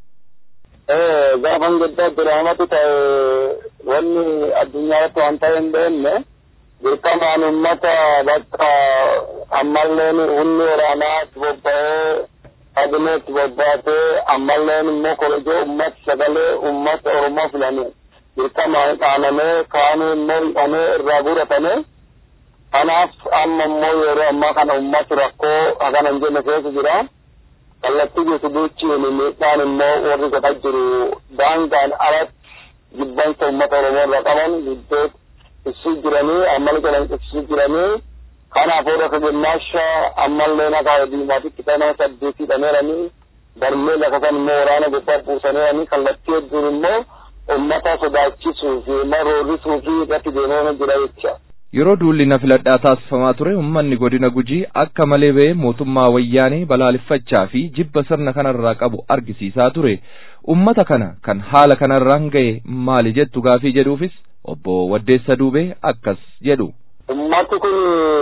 Gaafan guddaa diraamatu ta'e wanni addunyaa irratti waan ta'e hin beekne dirqamaan uummata bakka ammalleen humni waraanaa itti bobba'ee kabinee itti bobbaatee ammalleen immoo korojoo uummata sagalee uummata Oromoo filame dirqamaan dhaanamee kaanii immoo hidhamee irraa guuratame kanaaf amma immoo yeroo ammaa kana uummati rakkoo hagana hin jenne keessa jira. kallattii guutu duuchiin miidhaan immoo warri godhaa jiru daangaan alatti jibbansa uummata oromoo irraa qaban gidduu ibsuu jiranii ammal jedhan ibsuu jiranii kanaaf warra kagimmaasha ammallee nagaa diimaatitti kan nama saddeetii dhameeranii darmee lafa kan immoo waraana gubbaa buusaneeranii kallattii hedduun immoo uummata sodaachisuu fi maroorrisuu fi irratti deemama jira jecha. Yeroo duulli na filadhaa taasifamaa ture uummanni godina gujii akka malee ba'ee mootummaa wayyaanee balaaleffachaa fi jibba sirna kanarraa qabu argisiisaa ture. Uummata kana kan haala kanarraan ga'e maali jettu gaafii jedhuufis obbo Waddeessa Duubee akkas jedhu. Uummati kun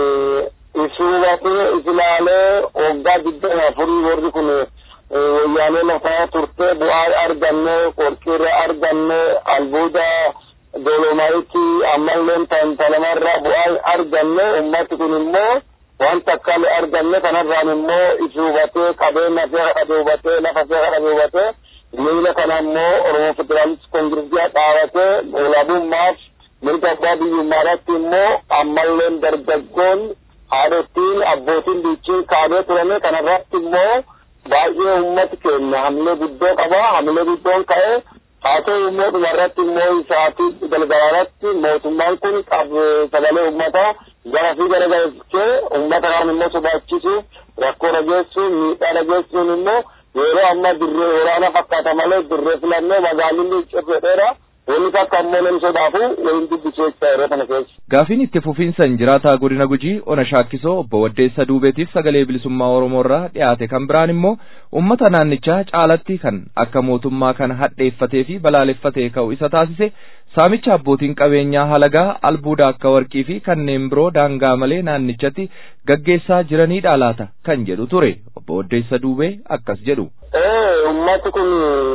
isuubatee isilaalee waggaa digdama afurii warri kun wayyaanee lafaa turte bu'aa arganne qorqirra arganne albuuda dolomaayiti ammalleen tantalamarraa bu'aa arganne ummati kun immoo waan takkaalee arganne kanarraan immoo isi hubatee qabeenya fee kadhate hubatee lafa fee kadhate hubatee miila kana immoo oromoo federaalist koongiresiyaa dhaabatee olaabummaaf mirga abbaa biyyummaadhaatti immoo ammalleen dargaggoon haadhottiin abbootiin biichiin kaabee turame kanarratti immoo baay'ee ummati keenya hamilee guddoo qaba hamilee guddoon ka'ee haa ta'u immoo dhumarratti immoo isaatii galgalaarratti mootummaan kun sagalee uummataa gara fi gara galchee uummata kaan immoo sodaachisu rakkoo dhageessu miidhaa dhageessuun immoo yeroo amma dirree waraana fakkaata malee dirree filannoo magaalonni cirreedheera wanni takka ammoo namni sodaafu waliin dubbisuu jecha yeroo kana keessa. Gaafiin itti fufiinsan jiraataa godina gujii ona shaakkisoo obbo Waddeessa Duubeetiif sagalee bilisummaa Oromoo irraa dhiyaate kan biraan immoo uummata naannichaa caalatti kan akka mootummaa kana hadheeffatee fi balaaleffatee ka'u isa taasise saamicha abbootiin qabeenyaa halagaa albuuda akka warqii fi kanneen biroo daangaa malee naannichatti gaggeessaa jiraniidha laata kan jedhu ture obbo Waddeessa Duubee akkas jedhu. Uummati kun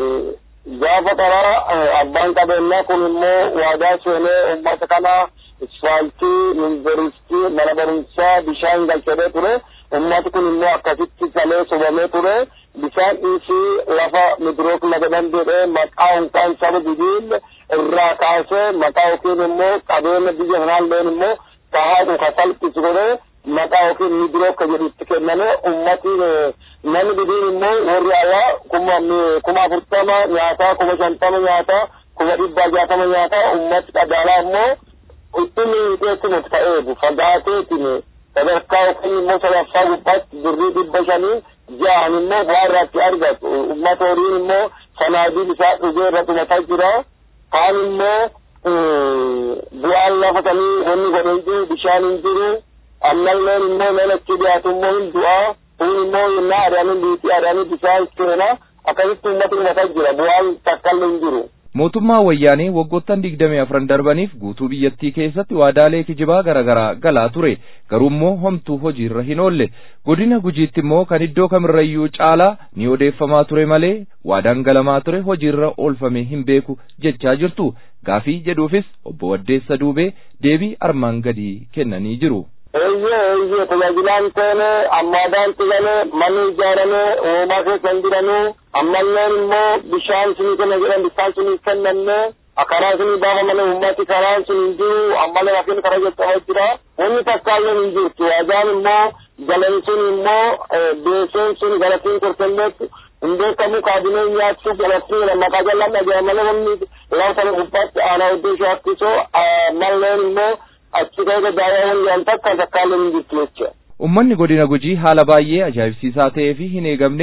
gaafa karaa abbaan qabeenyaa kun immoo waadaa seenee uummata kana isfaaltii yuunivarsiitii mana barumsaa bishaan galchee ture ummati kun immoo akkasitti galee sobamee ture bishaan dhiisii lafa midrook laga dandeenye maqaa unkaan saba bidiin irraa kaasee maqaa yookiin immoo qabeenya biyya kanaalleen immoo tahaadhu ka salphisu godhee maqaa yookiin midrook ka jedhutti kenname ummatiin namni bidiin immoo warri alaa kuma kuma afurtama nyaataa kuma shantama nyaataa kuma dhibba jaatama nyaataa ummati qadaalaa immoo ittini hidheetti nuti ta'eefu fagaateetiin sadarkaa yookiin immoo sadaffaa gubbaatti birrii dhibba shanii ja'an immoo bu'aa irratti argatu ummata horiin immoo sanaadiin isaa dhugee irra dhumataa jira kaan immoo bu'aan lafa sanii wanni godhe hin jiru bishaan hin jiru ammalleen immoo lalachi dhiyaatu immoo hin du'aa kun immoo yennaa aadaanii liitii aadaanii bishaan keena akkasitti ummata dhumataa jira bu'aan takkallee hin jiru. mootummaa wayyaanee waggoottan digdamii afran darbaniif guutuu biyyattii keessatti waadaalee kijibaa garaagaraa galaa ture garuu immoo homtuu hojiirra hin oolle godina gujiitti immoo kan iddoo kamirrayyuu caalaa ni odeeffamaa ture malee waadaan galamaa ture hojiirra oolfame hin beeku jechaa jirtu gaafii jedhuufis obbo Waddeessa Duubee deebii armaan gadii kennanii jiru. eeyyee eeyyee tajaajilaan teene ammaadaan tigale manni ijaarame uumaa keessa hin jiranu ammalleen immoo bishaan sinii kenna jedhan bishaan sinii kennanne karaa sinii baafamane ummati karaan sun hin jiru ammallee rakkina karaa jechaa jira wanni takkaalleen hin jirtu waajaan immoo galan sun immoo beeseen sun galatiin korkelleetti hin beekamu kaabinee nyaachuuf galattii maqaa jallaan dhaga'e malee wanni lafa gubbaatti aanaa iddoo shaakkiso malleen immoo achi keessa daawwan yaan takka takkaalee hin jirtu jecha. Uummanni godina gujii haala baay'ee ajaa'ibsiisaa ta'ee fi hin eegamneen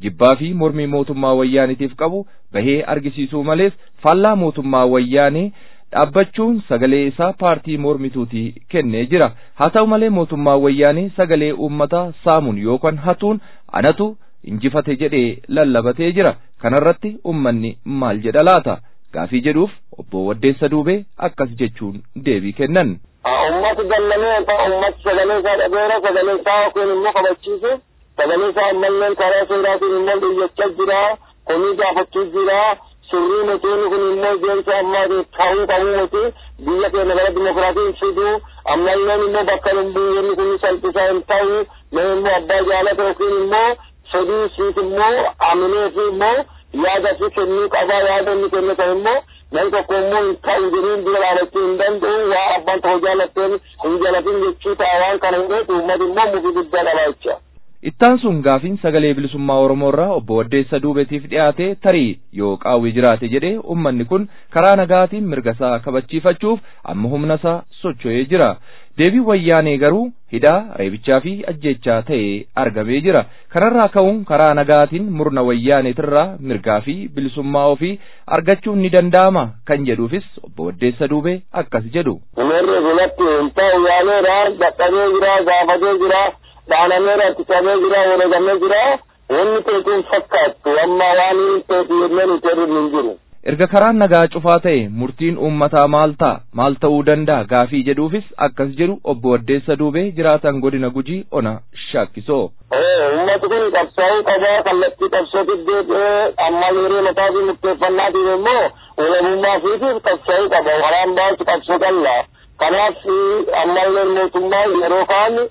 jibbaa fi mormii mootummaa wayyaanitiif qabu bahee argisiisuu malees faallaa mootummaa wayyaanee dhaabbachuun sagalee isaa paartii mormituuti kennee jira haa ta'u malee mootummaa wayyaanee sagalee uummataa saamuun yookaan hatuun anatu injifate jedhee lallabatee jira kanarratti ummanni maal jedha laata gaafii jedhuuf obbo Waddeessa Duubee akkas jechuun deebii kennan. Uummati dallamee uummati sagalee isaa dhageera sagalee isaa yookiin immoo kabachiise sagalee isaa ammallee karaa seeraatiin immoo dhiyyachaa jira komii gaafachuu jira sirrii nutiin kun immoo deemsa ammaa ta'uu qabuu miti biyya keenya gara dimokiraatiin fiduu ammallee immoo bakka biyyoonni kun salphisaa hin ta'u mee immoo abbaa jaalata yookiin immoo fedhii isiit immoo aminee fi immoo yaada fi kennuu qabaa yaada inni kenne ta'e immoo namni tokko immoo hin ta'u jedhiin dura dhaabachuu hin danda'u waa abbaan tokko jaalatteen hin jaalatin jechuu ta'a waan kana hin dheetu uummati immoo mufii guddaa dhabaa jecha. Ittaan sun gaafiin sagalee bilisummaa Oromoo irraa obbo Waddeessa Duubeetiif dhiyaate tarii yoo qaawwi jiraate jedhee uummanni kun karaa nagaatiin mirga isaa kabachiifachuuf amma humna isaa socho'ee jira. Deebii wayyaanee garuu hidhaa reebichaa fi ajjechaa ta'ee argamee jira. Kanarraa ka'uun karaa nagaatiin murna wayyaaneetirraa mirgaa fi bilisummaa ofii argachuun ni danda'ama kan jedhuufis obbo Waddeessa Duubee akkas jedhu. Umarri bulatti hin ta'u yaaleera dadhabee jira gaafatee jira. dhaanameera ittisamee jira wareegamee jira wanni teetiin fakkaattu amma waan hin teeti jennee nuti hedduun hin jiru. Erga karaan nagaa cufaa ta'e murtiin uummataa maal ta'a maal ta'uu danda'a gaafii jedhuufis akkas jedhu obbo Waddeessa Duubee jiraatan godina Gujii ona shaakkisoo. Uummati kun qabsaa'uu qabaa kallattii qabsootti deebi'ee amma yeroo mataa fi murteeffannaatiin immoo walabummaa fiitiif qabsaa'uu qaba waraan baasu qabsoo qalla. Kanaaf ammallee mootummaa yeroo kaan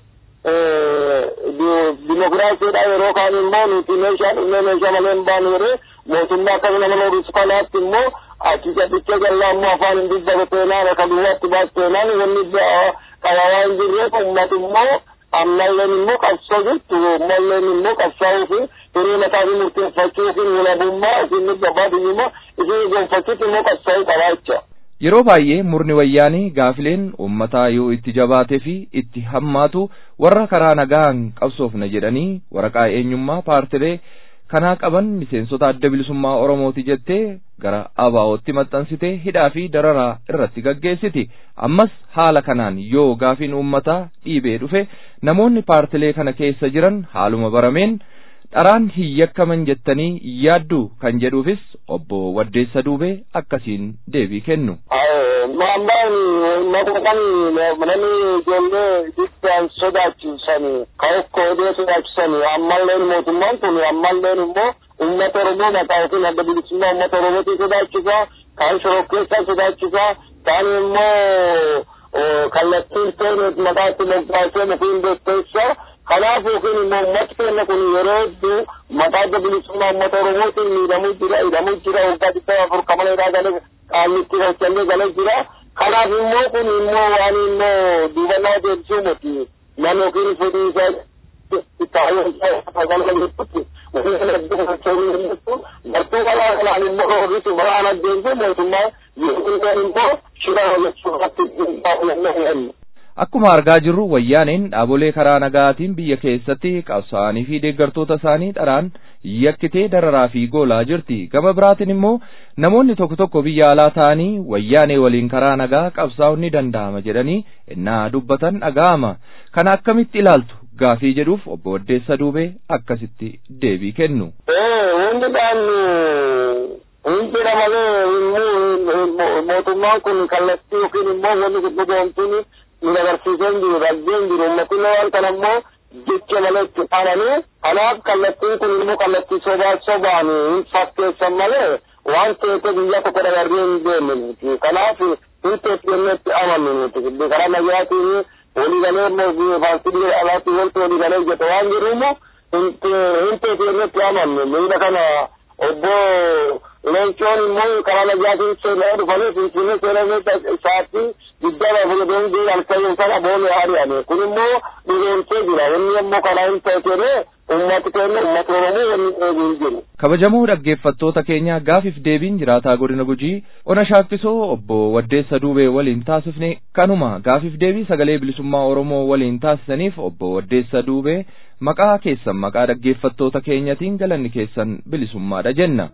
dimokiraasiidha yeroo kaan immoo nuti meeshaa dhumee meeshaa malee hin baanu yeroo mootummaa akkasuma nama loorusu kanaatti immoo achi gadhicha jallaa immoo afaan hin dubbatu teenaan akka duwwaatti baatu teenaan wanni qaba waan jirreef uummati immoo ammalleen immoo qabsoo jirtu ammalleen immoo qabsaa'uu fi hiree mataa fi murteeffachuu fi walabummaa isin gabaatu immoo isin gonfachuutti immoo qabsaa'uu qabaa jecha. Yeroo baay'ee murni wayyaanii gaafileen uummataa yoo itti jabaatee fi itti hammaatu warra karaa nagaan qabsoofna jedhanii waraqaa eenyummaa paartilee kanaa qaban miseensota adda bilisummaa Oromooti jettee gara ABO'tti maxxansitee hidhaa fi dararaa irratti gaggeessiti. Ammas haala kanaan yoo gaafiin uummataa dhiibee dhufe namoonni paartilee kana keessa jiran haaluma barameen dharaan hin yakkaman jettanii yaaddu kan jedhuufis obbo Waddeessa Duubee akkasiin deebii kennu. Maammaan maqaan namni ijoollee biddaan sodaachisan kan akka odee sodaachisan ammalleen mootummaan kun ammalleen immoo uummata Oromoo maqaa yookiin adda bilisummaa uummata Oromootiin sodaachisa kan shorokkeessaa sodaachisa kan immoo kallattiin ta'e maqaatti moggaasee mukiin beekteessa kanaaf yookiin immoo ummati keenya kun yeroo hedduu maqaa adda bilisummaa uummata Oromootiin miidhamuu jira hidhamuu jira waggaa dhibba afur kamaleedhaa galee qaamnitti hojjannee galee jira kanaaf immoo kun immoo waan immoo duubannaa deebisuu miti nama yookiin fedhii isaa bartuu kalaa kanaan immoo horrisu balaan adeemsu mootummaa yoo immoo shira hojjechuu Akkuma argaa jirru wayyaaneen dhaabolee karaa nagaatiin biyya keessatti qabsaa'anii fi deeggartoota isaanii dharaan yakkitee dararaa fi goolaa jirti. Gama biraatiin immoo namoonni tokko tokko biyya alaa ta'anii wayyaanee waliin karaa nagaa qabsaa'uun ni danda'ama jedhanii innaa dubbatan dhaga'ama. Kana akkamitti ilaaltu? Gaafii jedhuuf obbo Waddeessa Duubee akkasitti deebii kennu. Wanti dhaannu hin jira malee mootummaan kun kallattii yookiin immoo wanni gurgudoomtuun nu agarsiiseen jiru rabbeen jiru ummatiin waan kana immoo jecha malee itti dhaananii kanaaf kallattiin kun immoo kallattii sobaa sobaan hin fakkeessan malee waan ta'eef biyya tokko dabarree hin deemne nuti kanaaf hin teessennee itti amannu nuti karaa nagaatiin walii galee immoo paartii alaatti wanti walii galee jette waan jiru immoo hin teessennee itti amannu miidha kana obbo leencoon immoo karaa nagaatiin seenaa dhufanii finfinnee seenaa isaatti guddaa fayyadamuun jiru halkayyoon sana boole ari'ame kun immoo dhugoomsee jira inni immoo karaa hin ta'e ummati keenya ummata oromoo wanni dheebii hin jiru. kabajamoo dhaggeeffattoota keenya gaafiif deebiin jiraataa godina gujii ona shaakkisoo obbo Waddeessa Duubee waliin taasifne kanuma gaafiif deebii sagalee bilisummaa oromoo waliin taasisaniif obbo Waddeessa Duubee maqaa keessan maqaa dhaggeeffattoota keenyatiin galanni keessan bilisummaadha jenna.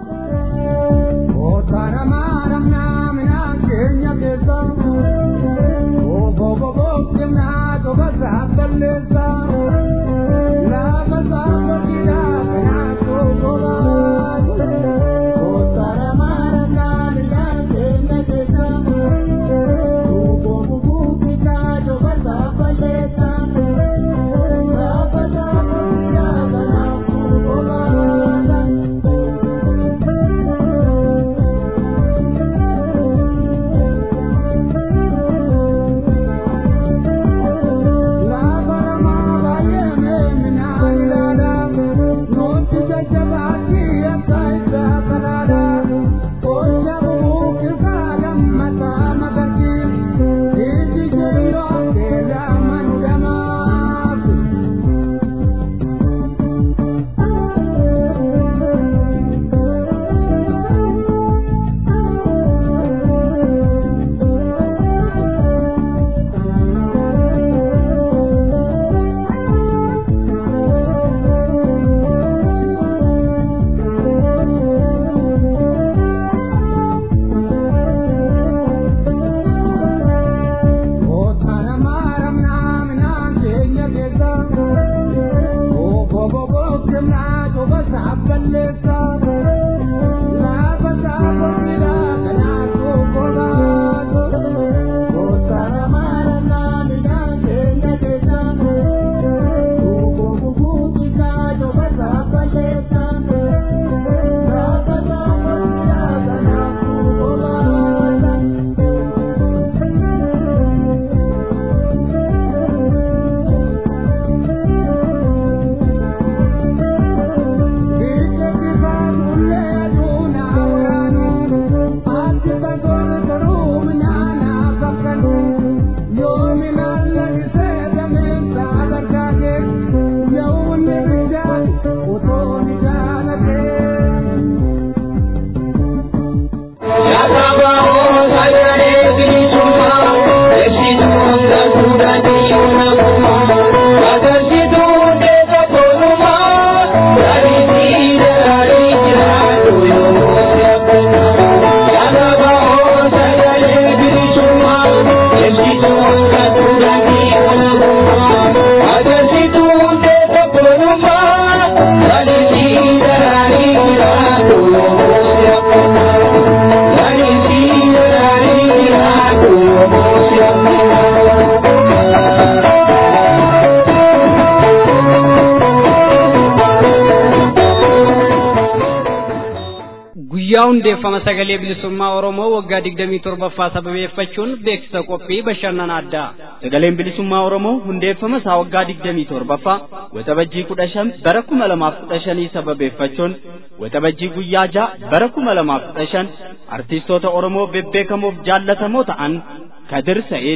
guyyaa hundeeffama sagalee bilisummaa oromoo waggaa digdamii torbaffaa sababeeffachuun beeksisa qophii bashannana addaa sagaleen bilisummaa oromoo hundeeffama isaa waggaa digdamii torbaffaa waxabajjii kudha shan bara kuma lamaaf kudha shanii sababeeffachuun waxabajjii guyyaa ja'a bara kuma lamaaf kudha shan artiistoota oromoo bebbeekamoof jaallatamoo ta'an kadir sa'id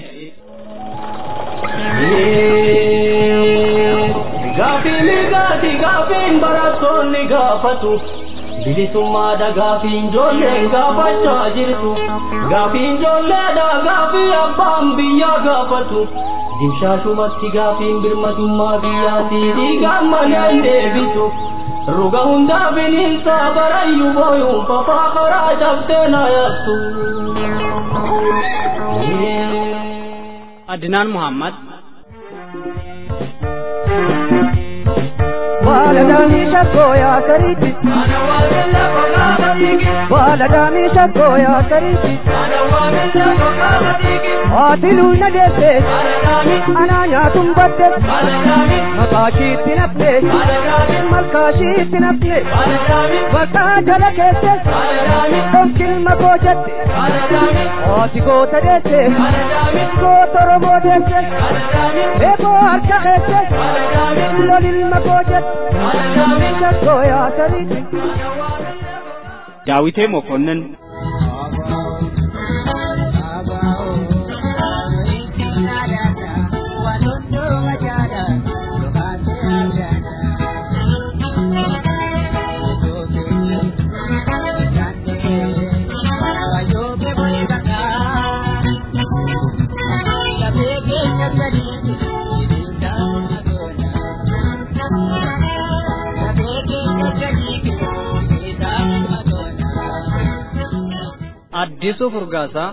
Gaafiin gaati gaafiin barattoonni gaafatu bilisummaadha gaafiin ijoolleen gaafachaa jirtu gaafiin ijoolleedha gaafii abbaan biyyaa gaafatu dimshaashumatti gaafiin birmatummaa biyyaatii dhiigaan manaan deebitu ruga hundaa bineensa barayyuu booyuun fafaa karaa cabsee na yaattu. adinaan muhammad Baladamisha goya kariti Baladamisha goya kariti Atilu na desse Ananya tumbadde Makashi tinapne Malkashi tinapne Wata jala kesse Tonkil makojatte Ati gota desse Gota robo desse Eko harka kesse Lolil makojatte daawitee mokonnin Addisuu Furgaasaa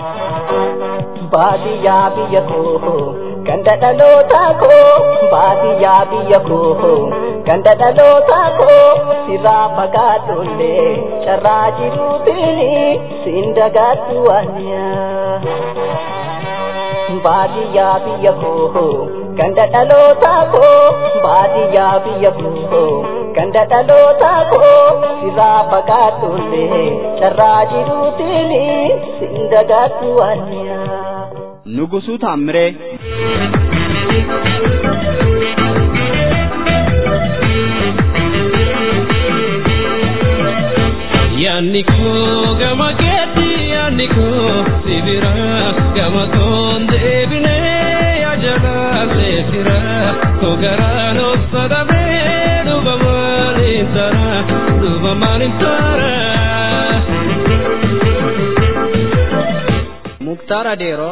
baadiyyaa biyya koo ganda dhalootaa koo baadiyyaa biyya koo ganda dhalootaa koo sirraa fagaadhullee carraa jiruutiin siin dagaadhu waanyaa baadiyyaa biyya koo ganda dhalootaa koo baadiyyaa biyya koo ganda dhalootaa koo sirraa fagaadhullee carraa jiruutiin siin dagaadhu waanyaa. Nugusuu Taammiree Yaanni koo gama keetti yaanni koo sibira gama toon deebinee yajalaalee fira koo garaan obsadamee dhuba maaliin tara dhuba maaliin tara. Muktaar Adeeroo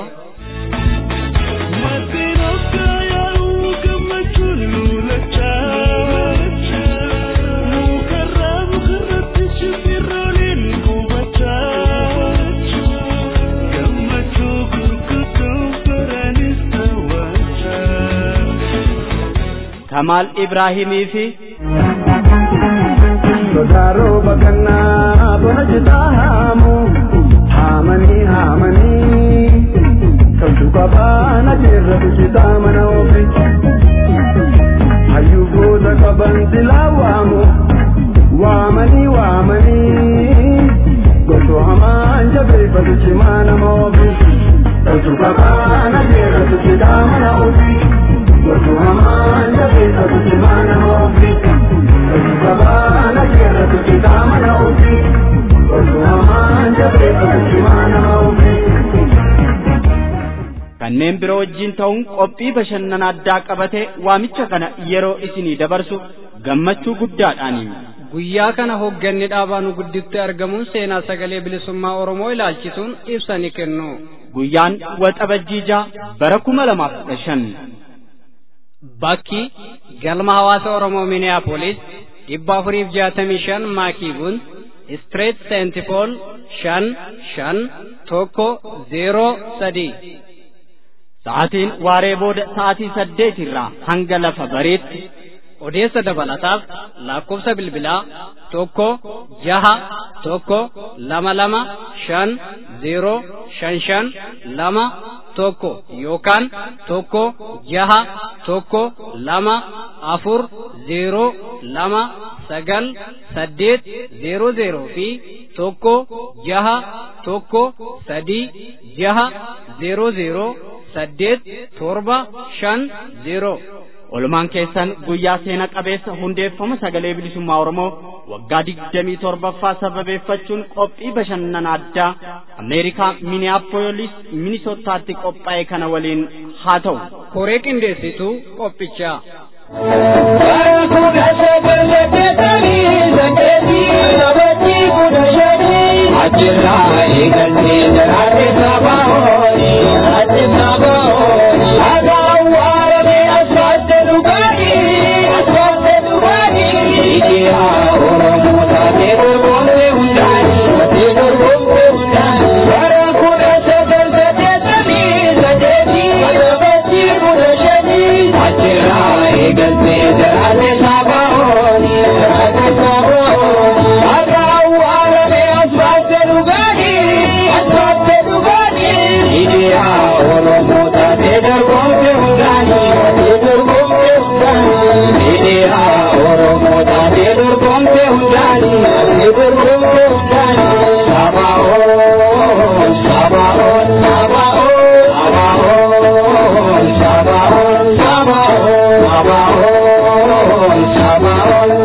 Kamaal Ibraahimii fi Sodaaroo bakannaa bona jitaa haamu haamanii haamanii kabdu qabaana jirra bijitaa mana ofi hayyuu goota qaban silaa waamu waamanii waamanii goso hamaan jabeeffatu cimaa nama ofi kabdu qabaana jirra bijitaa mana ofi goso hamaan jabeeffatu cimaa nama ofi kabdu qabaana jirra bijitaa mana ofi goso hamaan jabeeffatu cimaa nama ofi. kanneen biroo wajjin ta'uun qophii bashannana addaa qabatee waamicha kana yeroo isinii dabarsu gammachuu guddaadhaani. Guyyaa kana hoogganni dhaabaa nu gidduutti argamuun seenaa sagalee bilisummaa Oromoo ilaalchisuun ibsa ni kennu. Guyyaan waxabajjiijaa bara kuma lamaaf kudha shan. Bakki galma hawaasa Oromoo Minneapolis dhibba afuriif jaatamii shan maakiibuun Street Saint Paul shan shan tokko zeeroo sadii. Sa'aatiin waaree booda sa'aatii saddeet irraa hanga lafa bariitti odeessa dabalataaf lakkoofsa bilbilaa tokko jaha tokko lama lama shan zeeroo shan shan lama tokko yookaan tokko jaha tokko lama afur zeeroo lama sagal saddeet zeeroo zeeroo fi tokko jaha tokko sadii jaha zeeroo zeeroo saddeet torba shan zeeroo. Olumaan keessan guyyaa seena qabeessa hundeeffama sagalee bilisummaa Oromoo waggaa digdamii torbaffaa sababeeffachuun qophii bashannana addaa Ameerikaa Minneapolis Minisootaatti qophaa'e kana waliin haa ta'u. Koree qindeessituu qophichaa. Ajirraa eegaltee jiraate saba horii, ati saba horii, dhagaan waarame asfaalte dhugaanii, asfaalte dhugaanii. Ijaa Oromoo taatee dorgomte hundaanii, taatee dorgomte hundaanii. Bara kudha sagal saddeetamii saddeetii, saddeetii kudha shanii. Ajirraa eegaltee jiraate saba horii, jiraate saba horii, dhagaan waarame asfaalte dhugaanii, asfaalte dhugaanii. Ijaa Oromoo taatee dorgomte hundaanii, taatee dorgomte hundaanii. Ijaa Oromoo taatee dorgomte hundaanii, taatee dorgomte hundaanii. Sabaa'oon, sabaa'oon, sabaa'oon, sabaa'oon, sabaa'oon, sabaa'oon, sabaa'oon, sabaa'oon,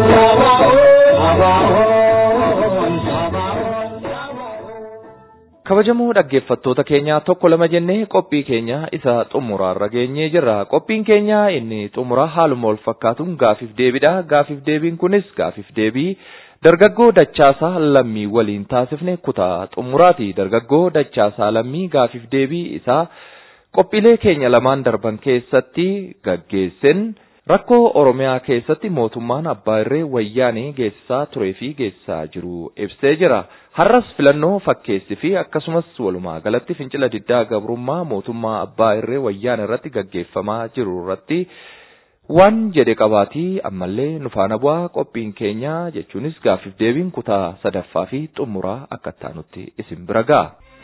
sabaa'oon, sabaa'oon, sabaa'oon. kabajamoo dhaggeeffattoota keenyaa tokko lama jennee qophii keenya isa xumuraarra geenyee jirra qophiin keenya inni xumuraa haaluma wal fakkaatuun gaafiif deebiidha gaafiif deebiin kunis gaafiif deebii dargaggoo dachaasaa lammii waliin taasifne kutaa xumuraati dargaggoo dachaasaa lammii gaafiif deebii isaa qophiilee keenya lamaan darban keessatti gaggeessin rakkoo oromiyaa keessatti mootummaan abbaa irree wayyaanee geessisaa turee fi geessisaa jiru ibsee jira. Har'as filannoo fakkeessi fi akkasumas walumaa galatti fincila diddaa gabrummaa mootummaa abbaa irree wayyaan irratti gaggeeffamaa jiru irratti waan jedhe qabaatii ammallee nu faana bu'aa qophiin keenya jechuunis gaaffiif deebiin kutaa sadaffaa fi xumuraa akka taanutti isin bira ga'a.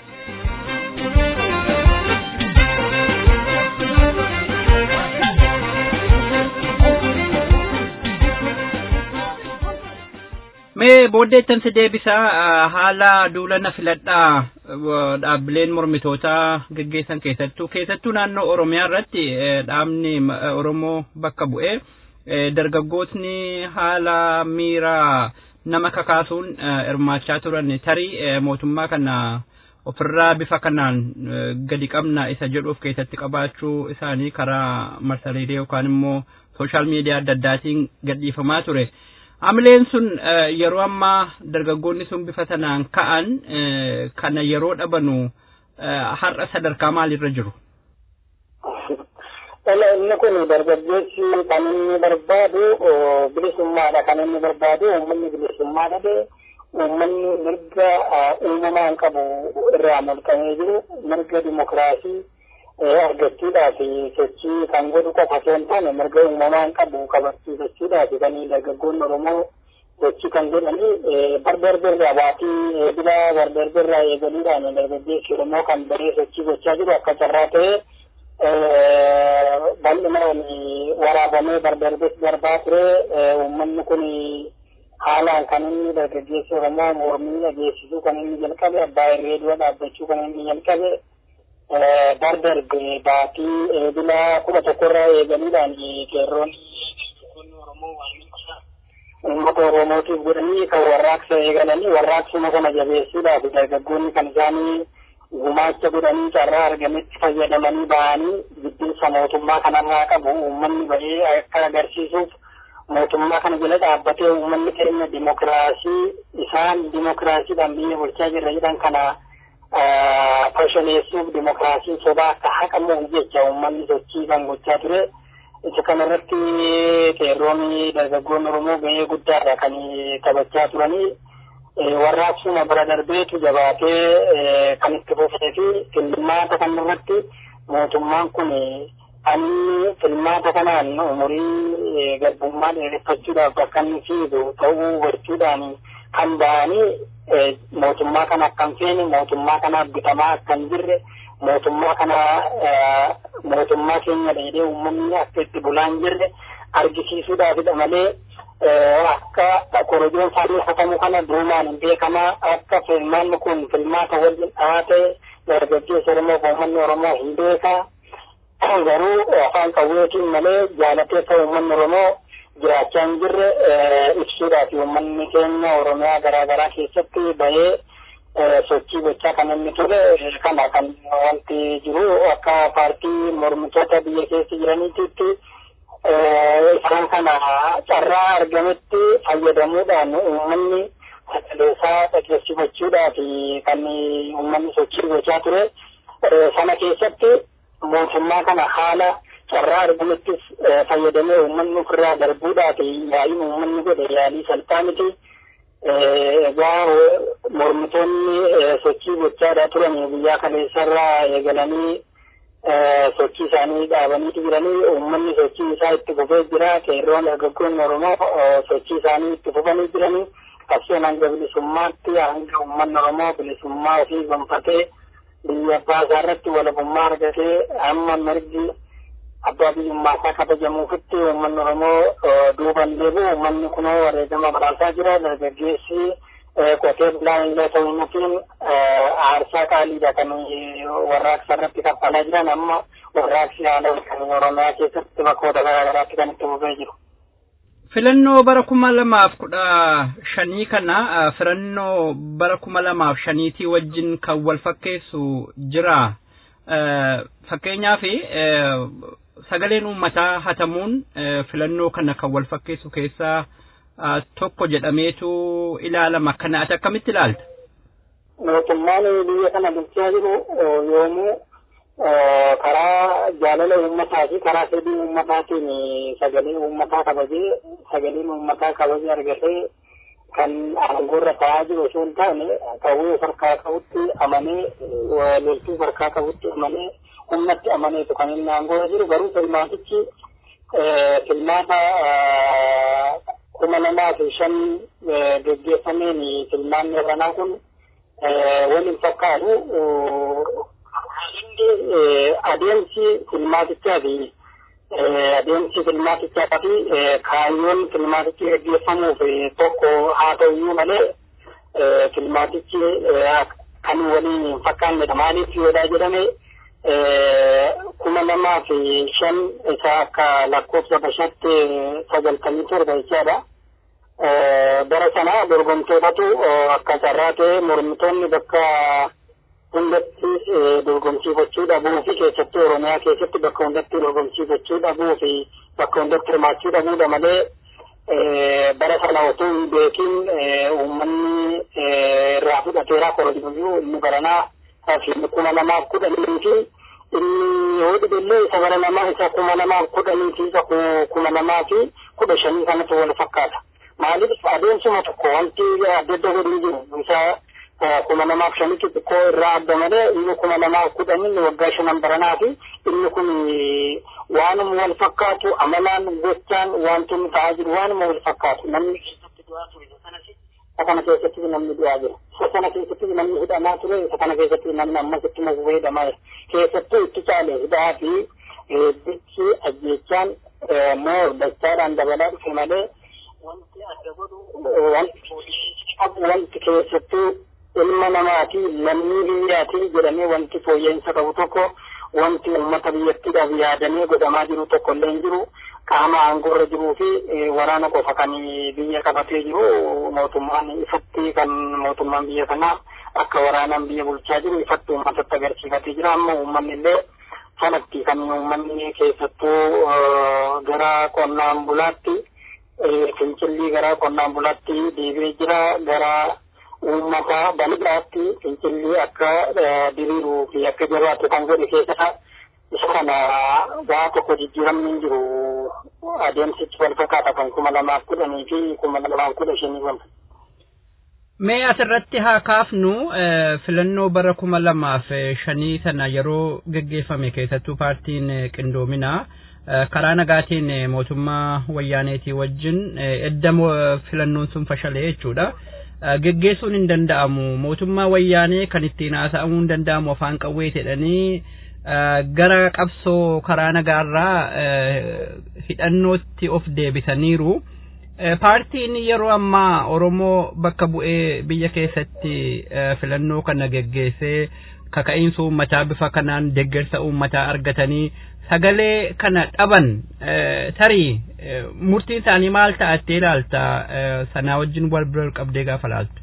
mee booddeettan si deebisaa haala duulana filadhaa dhaabbileen mormitootaa geggeessan keessattuu keessattuu naannoo oromiyaa irratti dhaabni oromoo bakka bu'ee dargaggootni haala miira nama kakaasuun hirmaachaa turan tarii mootummaa kana ofirraa bifa kanaan gadi qabna isa jedhuuf keessatti qabaachuu isaanii karaa marsariitii yookaan immoo sooshaal miidiyaa adda addaatiin gadhiifamaa ture. Amileen sun yeroo ammaa dargaggoonni sun bifa sanaan ka'an kana yeroo dhabanu har'a sadarkaa maalirra jiru? Inni kun dargaggeessi kan inni barbaadu bilisummaadha kan inni barbaadu uummanni bilisummaa dhabe uummanni mirga uumamaan qabu irraa mulqamee jiru mirga dimokiraasii argachuudhaaf sochii kan godhu qofa osoo hin taane mirga uumamaan qabu kabachiifachuudhaaf kan dargaggoonni Oromoo sochii kan godhani barbarbirraa waatii dura barbarbirraa eegaluudhaan dargaggeessi Oromoo kan baree sochii gochaa jiru akka carraa ta'e bal'inaan waraabamee barbarbis darbaa ture uummanni kun haalaan kan inni dargaggeessi Oromoo mormii dhageessisuu kan inni jalqabe abbaa irree dura dhaabbachuu kan inni jalqabe dardarbe baatii eebila kudha tokkorraa eegaluudhaan qeerroon uummata oromootiif godhanii kan warraaqsa eegalanii warraaqsuma kana jabeessuudhaaf dargaggoonni kan isaanii gumaacha godhanii carraa argametti fayyadamanii bahanii jibbinsa mootummaa kanarraa qabu uummanni bahee akka agarsiisuuf mootummaa kana jala dhaabbatee uummanni keenya dimokiraasii isaan dimokiraasiidhaan biyya bulchaa jirra jedhan kana fashaneessuuf dimokiraasiin sobaa akka haqamuuf jecha uummanni sochii kan gochaa ture. Isa kanarratti qeerroonni dargaggoonni Oromoo gahee guddaadha kan taphachaa turanii. Warraaqsuma bira darbeetu jabaatee kan itti fufee fi filmaata kanarratti mootummaan kun inni filmaata kanaan umurii garbummaa dheereffachuudhaaf akka inni fiigu ta'uu hubachuudhaan kan ba'anii mootummaa kana akkan feene mootummaa kanaaf bitamaa akkan jirre mootummaa kana mootummaa keenya dheedhee uummanni akka itti bulaa hin jirre argisiisuudhaafidha malee akka korojoon faayyeffatamu kana duumaan hin beekamaa akka filmaanni kun filmaata waliin dhaate dargaggeessa Oromoo fi uummanni Oromoo hin beekaa garuu afaan qawweetiin malee jaalateessa uummanni Oromoo jiraachaa hin jirre ibsuudhaaf uummanni keenya Oromiyaa garaa garaa keessatti bahee sochii gochaa kan inni ture kana kan wanti jiru akka paartii mormitoota biyya keessa jiraniititti isaan kana carraa argametti fayyadamuudhaan uummanni sagaleessaa dhageessifachuudhaaf kan uummanni sochii gochaa ture sana keessatti mootummaa kana haala carraa argamettis fayyadamee uummanni ofirraa darbuudhaaf yaa'iin uummanni godhe yaalii salphaa miti. Egaa mormitoonni sochii gochaadhaa turan guyyaa kaleessarraa eegalanii sochii isaanii dhaabaniitu jiranii uummanni sochii isaa itti fufee jira qeerroon dargaggoonni Oromoo sochii isaanii itti fufanii jiranii qabsoon hanga bilisummaatti hanga uummanni Oromoo bilisummaa ofii gonfatee biyya abbaa isaa irratti walabummaa argatee amma mirgi abbaa biyyummaa isaa kabajamuufitti uummanni Oromoo duuban deebi'u uummanni kunoo wareegama badhaasaa jira dargaggeessi qotee bulaan illee ta'uutiin aarsaa qaaliidha kan warraaqsa irratti kaffalaa jiran amma warraaqsi haala kan Oromiyaa keessatti bakkoota garaa garaatti kan itti fufee jiru. Filannoo bara kuma lamaaf kudha shanii kana filannoo bara kuma lamaaf shaniitii wajjin kan wal fakkeessu jira. Fakkeenyaaf sagaleen uummataa hatamuun filannoo kana kan wal fakkeessu keessaa tokko jedhameetu ilaalama. Kana ati akkamitti ilaalta? Mootummaan biyya kana bulchaa jiru yoomuu karaa jaalala uummataa fi karaa fedhii uummataatiin sagalee uummataa kabajee sagaleen uummataa kabajee argatee kan aangoorra ta'aa jiru osoo hin taane qawwee harkaa qabutti amanee loltuu harkaa qabutti amanee humnatti amaneetu kan inni aangoorra jiru garuu filmaatichi filmaata kuma lamaa fi shan geggeeffameen filmaanni irranaa kun waliin fakkaatu adeemsi filmaatichaa fi adeemsi filmaatichaa fi kaayyoon filmaatichi gaggeeffamuuf tokko haa ta'uyyuu malee filmaatichi kan waliin hin fakkaannedha maaliif yoodhaa jedhame kuma lamaa fi shan isa akka lakkoofsa bashatti sagaltamii torba jechaadha. bara sana dorgomtootatu akka carraa ta'e mormitoonni bakka hundatti dorgomsiifachuu dhabuu fi keessattuu oromiyaa keessatti bakka hundatti dorgomsiifachuu dhabuu fi bakka hundatti hirmaachuu dhabuudha malee bara sana otoo hin beekin uummanni irraa fudhateeraa korojooyyuu inni baranaa fi kuma lamaaf kudhanii fi inni yoo dhibillee isa bara lamaa isa kuma lamaaf kudhanii fi isa kuma lamaa fi kudha shanii kanatu wal fakkaata. maaliif adeemsuma tokko wanti adda adda godhuu jiru isa kuma lamaaf shanitti xiqqoo irraa adda malee inni kuma lamaaf kudhan inni waggaa shanan baranaa fi inni kun waanuma wal fakkaatu amalaan gochaan wanti ta'aa jiru waanuma wal fakkaatu namni keessatti du'aa ture isa kana keessatti namni du'aa jira isa kana keessatti namni hidhamaa ture isa kana keessatti namni ammas itti mafufee hidhamaa jira keessattuu itti caale hidhaa fi bichi ajjeechaan moo dachaadhaan dabalaa dhufe malee wanti adda godhu wanti wanti keessattuu ilma namaati lammii biyyaati jedhamee wanti fooyya'insa qabu tokko wanti uummata biyyattiidhaaf yaadamee godhamaa jiru tokko illee hin jiru qaama aangoorra jiruu fi waraana qofa kan biyya qabatee jiru mootummaan ifatti kan mootummaan biyya sanaa akka waraanaan biyya bulchaa jiru ifatti uummatatti agarsiifatee jira amma uummanni illee sanatti kan uummanni keessattuu gara qonnaan bulaatti fincillii gara qonnaan bulaatti deebi'ee jira gara uummata bal'aatti fincillii akka diriiruu fi akka jabaatu kan godhe keessa isa kana waa tokko jijjiiramni hin jiru adeemsichi wal fakkaata kan kuma lamaaf kudhanii fi kuma lamaaf kudha shanii wal. Mee asirratti haa kaafnu filannoo bara kuma lamaaf shanii sana yeroo geggeeffame keessattuu paartiin qindoominaa karaa nagaatiin mootummaa wayyaaneetii wajjin edda filannoon sun fashalee jechuudha. Geggeessuun hin danda'amu mootummaa wayyaanee kan ittiin haasa'amuu hin danda'amu afaan qawwee jedhanii gara qabsoo karaa nagaarraa hidhannootti of deebisaniiru. Paartiin yeroo ammaa Oromoo bakka bu'ee biyya keessatti filannoo kana geggeessee kaka'iinsa uummataa bifa kanaan deeggarsa uummataa argatanii sagalee kana dhaban tarii murtiin isaanii maal ta'attee ilaalta sanaa wajjin wal bira qabdee gaafa laaltu.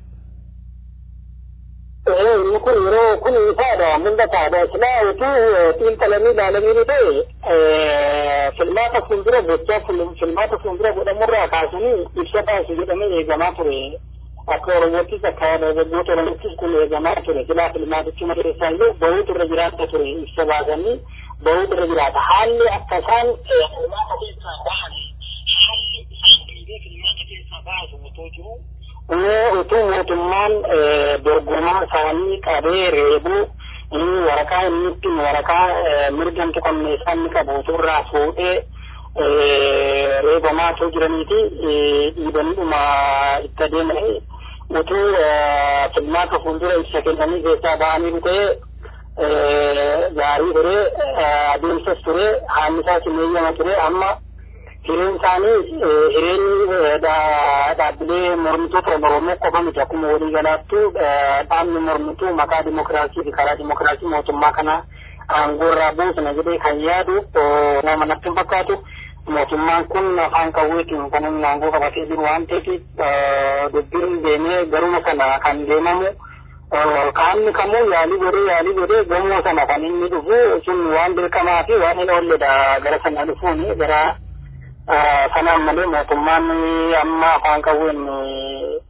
Inni kun yeroo kun ifaadha mul'ataadha silaa utuu xiinxalanii ilaalanii ni ta'e filmaata fuuldura gochaa filmaata fuuldura godhamurraa kaasanii ibsa baasu jedhamee eegamaa ture. Akka Oromoottis akka dargaggoota Oromoottis kun eegamaa ture silaa filmaatichi mareessaa iyyuu bahuutu irra jiraata ture ibsa baasanii bahuutu irra jiraata. Haalli akka isaan filmaata keessaa bahan haalli isaan filmaata keessaa baasu otoo jiru utuu mootummaan dorgomaa isaanii qabee reebuu inni waraqaa inni ittiin waraqaa mirga tuqamne isaan qabu utuurraa fuudhee reebamaa otoo jiraniiti dhiibaniidhuma itti adeemanii utuu filmaata fuuldura ibsa kennanii keessaa ba'anii dhufee gaarii ture adeemsas ture haalli isaas hin eeyyama ture amma hireen isaanii hireen dhaabbilee mormitoota Oromoo qofa miti akkuma walii galaattu dhaabni mormituu maqaa dimokiraasii fi karaa dimokiraasii mootummaa kana aangoorraa buusna jedhee kan yaadu nama natti hin fakkaatu. Mootummaan kun afaan qawweetiin kan inni aangoo qabatee jiru waan ta'eef dubbiin deemee garuma kana kan deemamu qaamni kamuu yaalii godhee yaalii godhee gamoo sana kan inni dhufu sun waan dirqamaa fi waan hin oolledha gara sana dhufuun gara sanaan malee mootummaan amma afaan qawween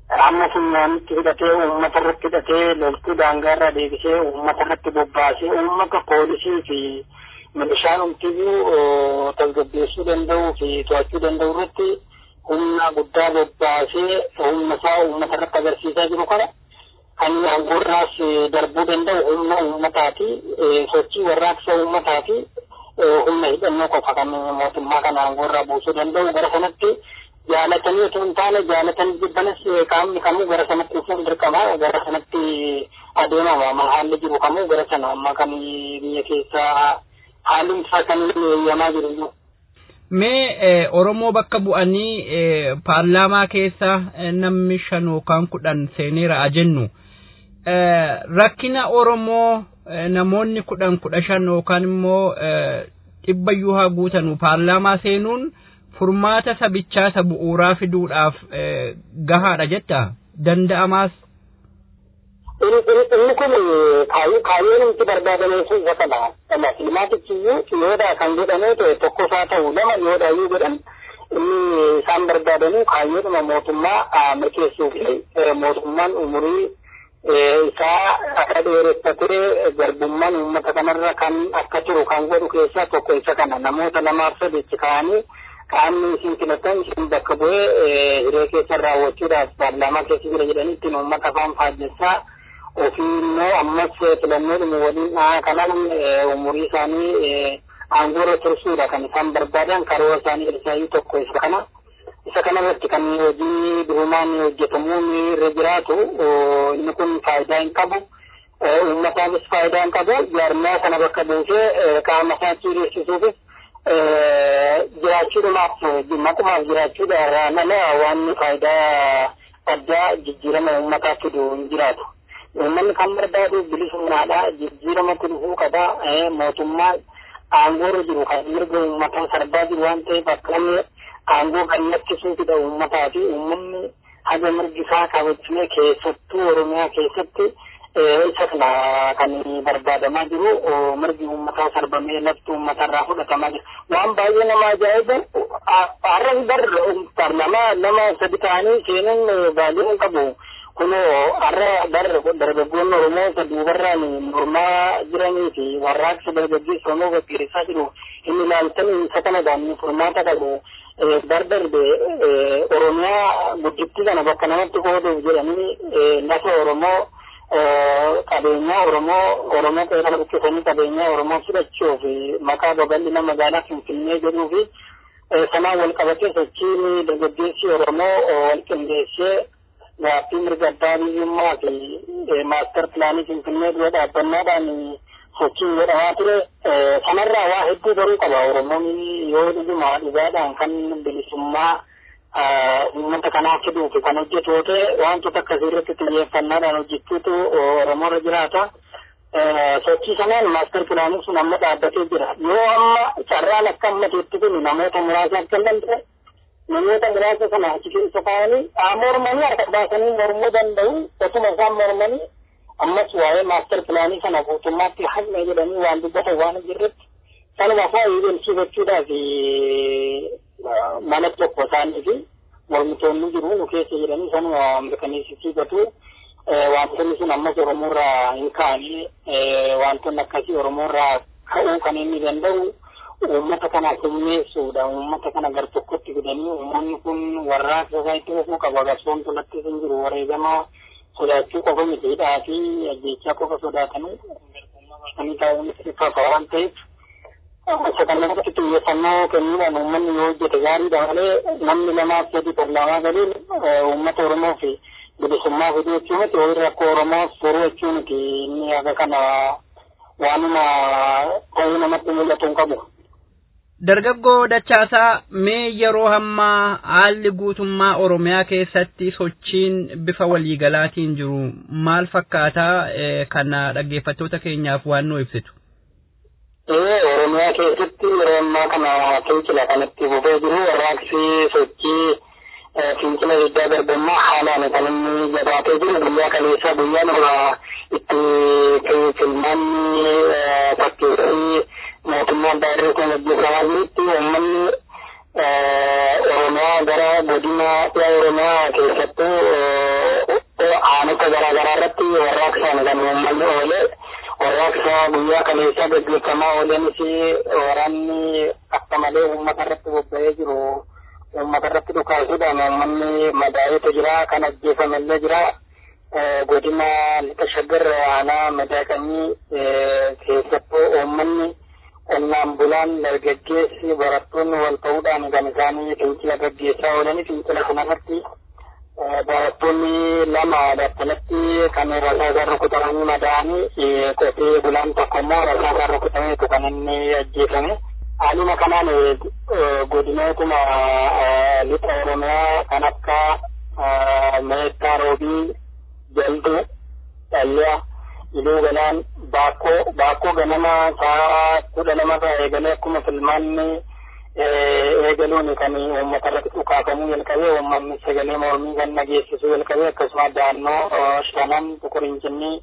amma funyaanitti hidhatee uummata irratti hidhatee loltuu daangaarraa deebisee uummata irratti bobbaasee uummata poolisii fi milishaan umtiyyuu tasgabbeessuu danda'uu fi to'achuu danda'u irratti humna guddaa bobbaasee humna isaa uummata irratti agarsiisaa jiru kana kan aangoorraas darbuu danda'u humna uummataati sochii warraaqsa uummataati humna hidhannoo qofa kan mootummaa kana aangoorraa buusuu danda'u gara sanatti jaalatanii otoo hin taane jaalatanii jibbanis qaamni kamuu gara sanatti dhufuun dirqama gara sanatti adeemama haalli jiru kamuu gara sana amma kan biyya keessaa haalli isaa kan eeyyamaa jiru iyyuu. Mee Oromoo bakka bu'anii paarlaamaa keessa namni shan yookaan kudhan seeneera jennu rakkina Oromoo namoonni kudhan kudha shan yookaan immoo dhibbayyuu haa guutanu paarlaamaa seenuun furmaata sabichaa isa bu'uuraa fiduudhaaf gahaadha jetta danda'amaas. Inni kun kaayyoo nuti barbaadamee sun isa kana. Kana filmaatichiyyuu yoodha kan jedhamee ta'e tokkoffaa ta'u lama yoodha iyyuu jedhan inni isaan barbaadanu kaayyoodhuma mootummaa mirkeessuu fi mootummaan umurii isaa akka dheereffatee garbummaan uummata kanarra kan akka turu kan godhu keessaa tokko isa kana namoota lamaaf sadichi ka'anii qaamni isin filatan isin bakka bu'ee hiree keessa raawwachuudhaaf paarlaamaa keessa jira jedhanii ittiin uummata afaan faajjessaa ofii immoo ammas filannoodhuma waliin dhahaa kanaan umurii isaanii aangoorra tursuudha kan isaan barbaadan karoora isaanii irraayyuu tokko isa kana isa kana irratti kan hojii durumaan hojjetamuun irra jiraatu inni kun faayidaa hin qabu uummataafis faayidaa hin qabu jaarmiyaa kana bakka buusee qaama isaa ciireessisuufis jiraachuudhaaf maqumaaf jiraachuudha malee waan faayidaa addaa jijjiirama uummataa fidu hin jiraatu. Uummanni kan barbaadu bilisummaadha jijjiiramatti dhufuu qaba mootummaan aangoorra jiru kan mirga uummataa sarbaa jiru waan ta'eef akka aangoo kan lakkisuufidha uummataa fi uummanni haga mirgi isaa kabajamee keessattuu oromiyaa keessatti isa kana kan barbaadamaa jiru mirgi uummataa sarbamee lafti uummatarraa fudhatamaa jira waan baay'ee nama ajaa'iban har'a barra paarlaamaa nama sadi ta'anii seenuun baay'ee hin qabu kunoo har'a barra dargaggoonni oromoo isa duubarraan mormaa jiranii fi warraaqsa dargaggeessa oromoo gaggeessaa jiru hin ilaaltanii isa kanadhaan furmaata qabu dardarbe oromiyaa guddittii kana bakka namatti qooduuf jedhanii lafa oromoo qabeenya oromoo oromoo qeerra buqqisanii qabeenya oromoo fudhachuu fi maqaa babal'ina magaalaa finfinnee jedhuu fi sanaan wal qabatee sochiin dargaggeessi oromoo wal qindeessee gaaffii mirga abbaa biyyummaa fi maastar pilaanii finfinnee dura dhaabbannaadhaan sochiin godhamaa ture sanarraa waa hedduu baruu qaba oromoon yoo dhuguma dhugaadhaan kan bilisummaa uummata kanaa fiduufi kan hojjetu yoo ta'e wantoota akkasii irratti xiyyeeffannaadhaan hojjechuutu oromoorra jiraata. Sochii sanaan maastar pilaanii sun amma dhaabbatee jira. Yoo amma carraan akka ammateetti kun namoota muraasa akka hin danda'e namoota muraasa sana achi keessa kaa'anii mormanii harka baasanii mormuu danda'u otuma isaan mormanii ammas waa'ee maastar pilaanii sana guutummaatti haqne jedhanii waan dubbatan waan jirretti sanuma fa'aa eegalchiifachuudhaaf mala tokko isaanii fi mormitoonni jiru nu keessa jedhanii sanuma mirkaneessisiifatu wantoonni sun ammas oromoorraa hin kaa'anii wantoonni akkasii oromoorraa ka'uu kan inni danda'u uummata kana humneessuudha uummata kana gar tokkotti fidanii uummanni kun warraaqsa isaa itti fufuu qaba garsoon tolatti hin jiru wareegamaa sodaachuu qofa miti hidhaa fi ajjeechaa qofa sodaatanii kan taa'uun ifa waan ta'eef isa kanarratti xiyyeeffannoo kennuudhaan uummanni yoo hojjete gaariidha malee namni lamaaf sadi parlaamaa galiin uummata oromoo fi bilisummaa fiduu jechuu miti ho'i rakkoo oromoo furuu jechuu miti inni akka kana waanuma ta'uu namatti mul'atu hin qabu. Dargaggoo Dachaasaa mee yeroo hammaa haalli guutummaa Oromiyaa keessatti sochiin bifa waliigalaatiin jiru maal fakkaataa kana dhaggeeffattoota keenyaaf waan nu ibsitu? Oromiyaa keessatti yeroo ammaa kana fincila kanatti fufee jiru warraaqsi sochii fincila diddaa garbummaa haalaan kan inni jabaatee jiru guyyaa kaleessaa guyyaan itti filmaanni fakkeessii mootummaan baay'ee kun hojjetamaa jirutti uummanni oromiyaa gara godina dhiyaa oromiyaa keessattuu aanota garaagaraa irratti warraaqsaan kan uummanni oole warraaqsa guyyaa kaleessaa gaggeeffamaa oolenis waraanni akka malee uummata irratti bobba'ee jiru uummata irratti dhukaasuudhaan uummanni madaa'eetu jira kan ajjeefamellee jira godina lixa shaggar aanaa madaaqanii keessattuu uummanni qonnaan bulaan dargaggeessi barattoonni wal ta'uudhaan kan isaanii fincila gaggeessaa oolanii fincila kanarratti barattoonni lama battalatti kan rasaasaan rukutamanii madaa'anii qotee bulaan tokko immoo rasaasaan rukutameetu kan inni ajjeefame. Haaluma kanaan godinootuma lixa oromiyaa kan akka meettaa roobii jalduu dhalliyaa iluu galaan baakkoo baakkoo ganama sa'a kudha lama irraa eegalee akkuma filmaanni eegaluun kan uummata irratti dhukaafamuu jalqabee uummanni sagalee mormii kan dhageessisuu jalqabee akkasuma daannoo shanan tuqurinjinnii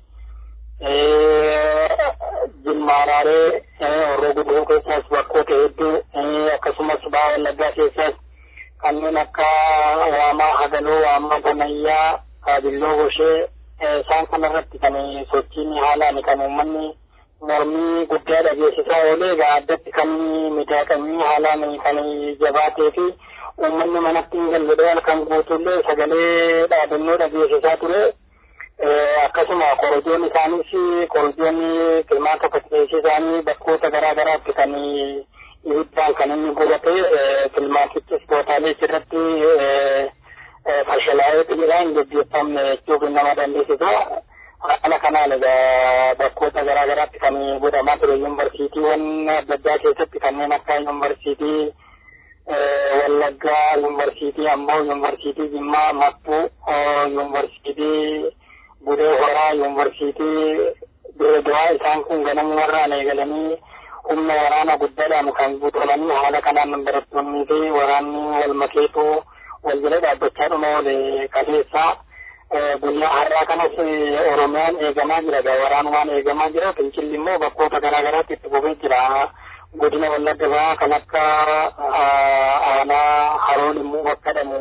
jilmaaraaree horroo guduu keessaas bakkoota hedduu akkasumas ba'aa wallaggaa keessaas kanneen akka waamaa hagaloo waamaa banayyaa kaabilloo goshee isaan kanarratti kan sochiin haalaan kan uummanni mormii guddaa dhageessisaa oolee egaa addatti kan miidhaqanii haalaan kan jabaatee fi uummanni manatti hin galle halkan guutuullee sagalee dhaadannoo dhageessisaa ture. Akkasuma korojoon isaanis korojoon filmaata fakkeessii isaanii bakkoota garaa garaatti kan ibiddaan kan inni gubate filmaatichis tootaalee irratti fashalaa'ee jira hin gaggeeffamne jechuuf nama dandeessisa. Haala kanaan egaa bakkoota garaa garaatti kan godhamaa ture yuunivarsiitiiwwan adda addaa keessatti kanneen akka yuunivarsiitii Wallaggaa, yuunivarsiitii Amboo, yuunivarsiitii Jimmaa, Mattuu, yuunivarsiitii Budee Horaa, yuunivarsiitii Dirreedawaa isaan kun ganama warraan eegalanii humna waraana guddaadhaan kan guutamanii haala kanaan barattoonnii fi waraanni wal makeetu wal jala dhaabbachaa dhuma oole kaleessaa. guyyaa har'aa kanas oromiyaan eegamaa jira waraanumaan eegamaa jira fincilli immoo bakkoota garaa garaatti itti fufee jira godina wallagga bahaa kan akka aanaa haroon immoo bakka dhamu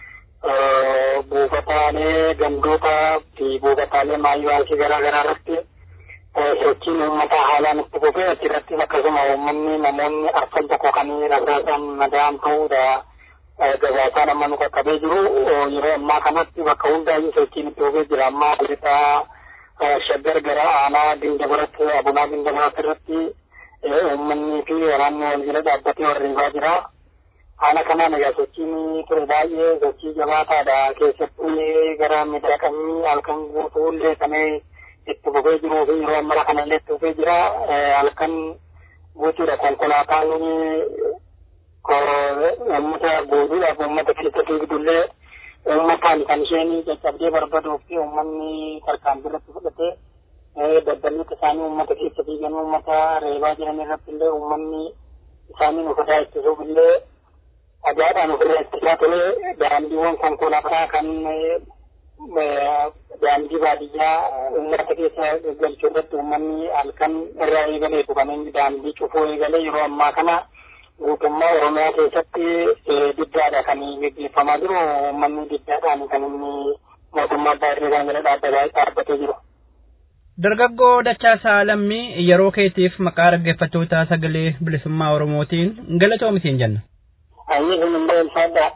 buufataalee gandoota fi buufataalee maayyuwaasii garaa garaa irratti sochiin uummataa haalaan itti fufee achirrattis akkasuma uummanni namoonni arfan tokko kan rasaasaan madaa'an ta'uudha. gabaasaa nama nu qaqqabee jiru yeroo ammaa kanatti bakka hundaayyuu sochiin itti fufee jira ammaa lixaa shaggar gara aanaa dindabaratti abunaa dindabaratti irratti uummanni fi waraanni wal jala dhaabbatee warreebaa jira. Haala kanaan egaa sochiin ture baay'ee sochii jabaataadha keessattuu gara miidhaqanii halkan guutuullee kan itti fufee jiruu fi yeroo ammaa kanallee itti fufee jira halkan guutuudha konkolaataan uummata gooduudhaaf uummata keessa fiigdullee uummataan kan isheen caccabdee barbaaduu fi uummanni tarkaanfii irratti fudhatee dabbaliita isaanii uummata keessa fiigan uummata reebaa jiran irratti illee uummanni isaanii ofirraa ittisuuf illee dhagaadhaan ofirraa ittisaa ture daandiiwwan konkolaataa kan daandii baadiyyaa uummata keessa galchuu irratti uummanni halkan irraa eegaleetu kan inni daandii cufuu eegalee yeroo ammaa kana guutummaa oromiyaa keessatti diddaadha kan gaggeeffamaa jiru uummanni diddaadhaan kan inni mootummaa abbaa irree kan jala dhaabbatee jiru. Dargaggoo Dachaasaa Lammii yeroo keetiif maqaa dhaggeeffattoota sagalee bilisummaa Oromootiin galatoomitiin jenna. Ayyee kun hundee ulfaadhaa.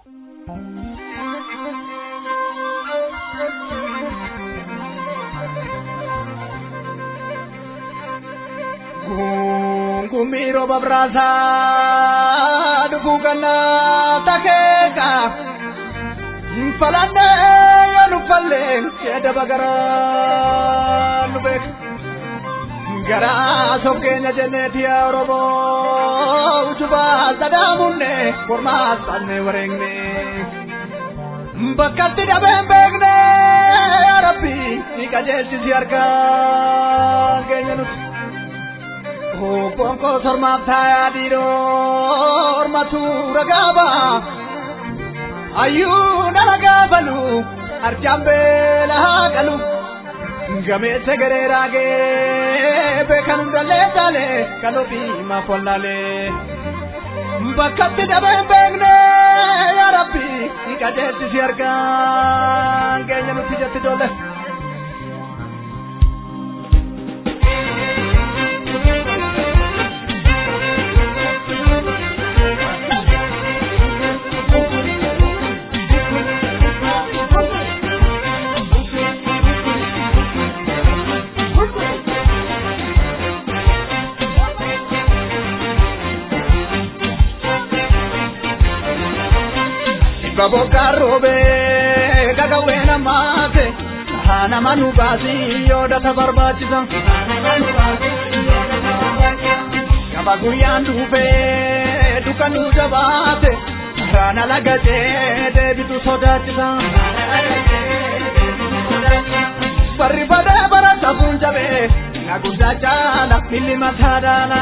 kumiro babrasa dugugana takeka falande yanu falle keda bagara nubek gara sokenya jeneti orobo ujuba sadamunne korma sanne warengne bakkatti dhabeen beekne yaa rabbi ni qajeelchisi argaa keenya nuti Konko sormaaf taayaa dhiiroo ormatu ragaaba ayyuu na ragaabalu arjaan beelaa qalu gameessa garee raagee beekan hundallee taalee kalootii maaf wallaalee bakkatti dhabeen beekne yaa rabbi qajeelchisi argaan keenya nutti jetti ijoollee. Baboka robe gagawe namate hana manu basi yoda tabarbachisan Gaba guyyan dhufe dukanu jabaate kana lagate deebitu sodaachisan Barri bada bara safuun jabe na guddaa caala milli mataa daala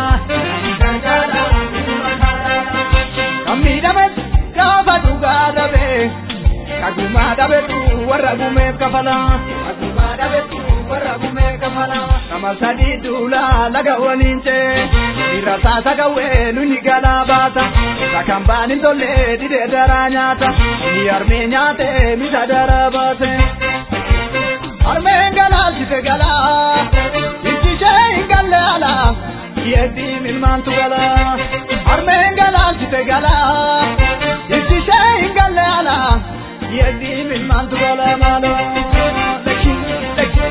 Kan miidhames gaafa dhugaa dhabe kagumaa dhabetu warra gumeef kafala kagumaa dhabetu warra gumeef kafala nama sadii duula laga waliin cee irra taasa gawwee nuni galaa baata isa kan baan hin tolle didee daraa nyaata ni armee nyaate misa daraa baase armeen galaalchise galaa ittishee hin galle alaa yeetti milmaantu galaa armeen galaalchise galaa ittishee hin galle alaa yeetti milmaantu galaa maaloo lekki lekki.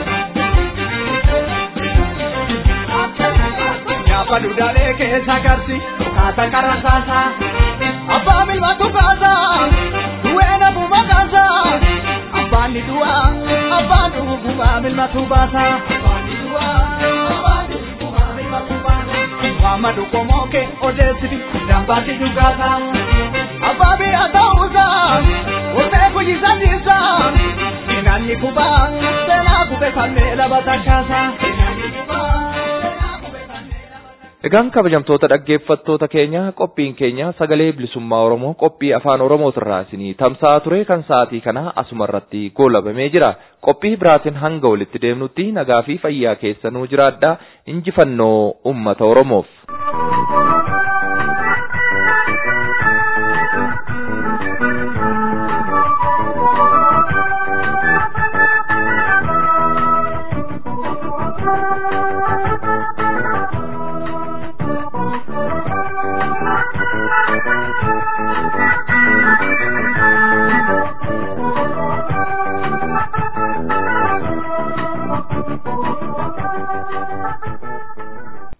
Nyaafa dudaalee keessa garsi kaasa karasaasa abbaa milmaatu kaasa du'ee nafuma kaasa abbaan ni du'a abbaan dhuguma milmaatu baasa abbaan ni du'a abbaan dhuguma milmaatu baasa Muhammadu komoke odeessiti dambaati dugaasa abbaa biyya ta'uusa onnee kuyyisatiisa inanni kubaa seenaa kube falmee laba takkaasa inanni kubaa. Egaan kabajamtoota dhaggeeffattoota keenya qophiin keenya sagalee bilisummaa Oromoo qophii afaan Oromootirraa isinii tamsa'aa ture kan sa'aatii kana asuma irratti goolabamee jira. Qophii biraatiin hanga walitti deemnutti nagaa fi fayyaa keessanuu jiraadhaa injifannoo uummata Oromoof.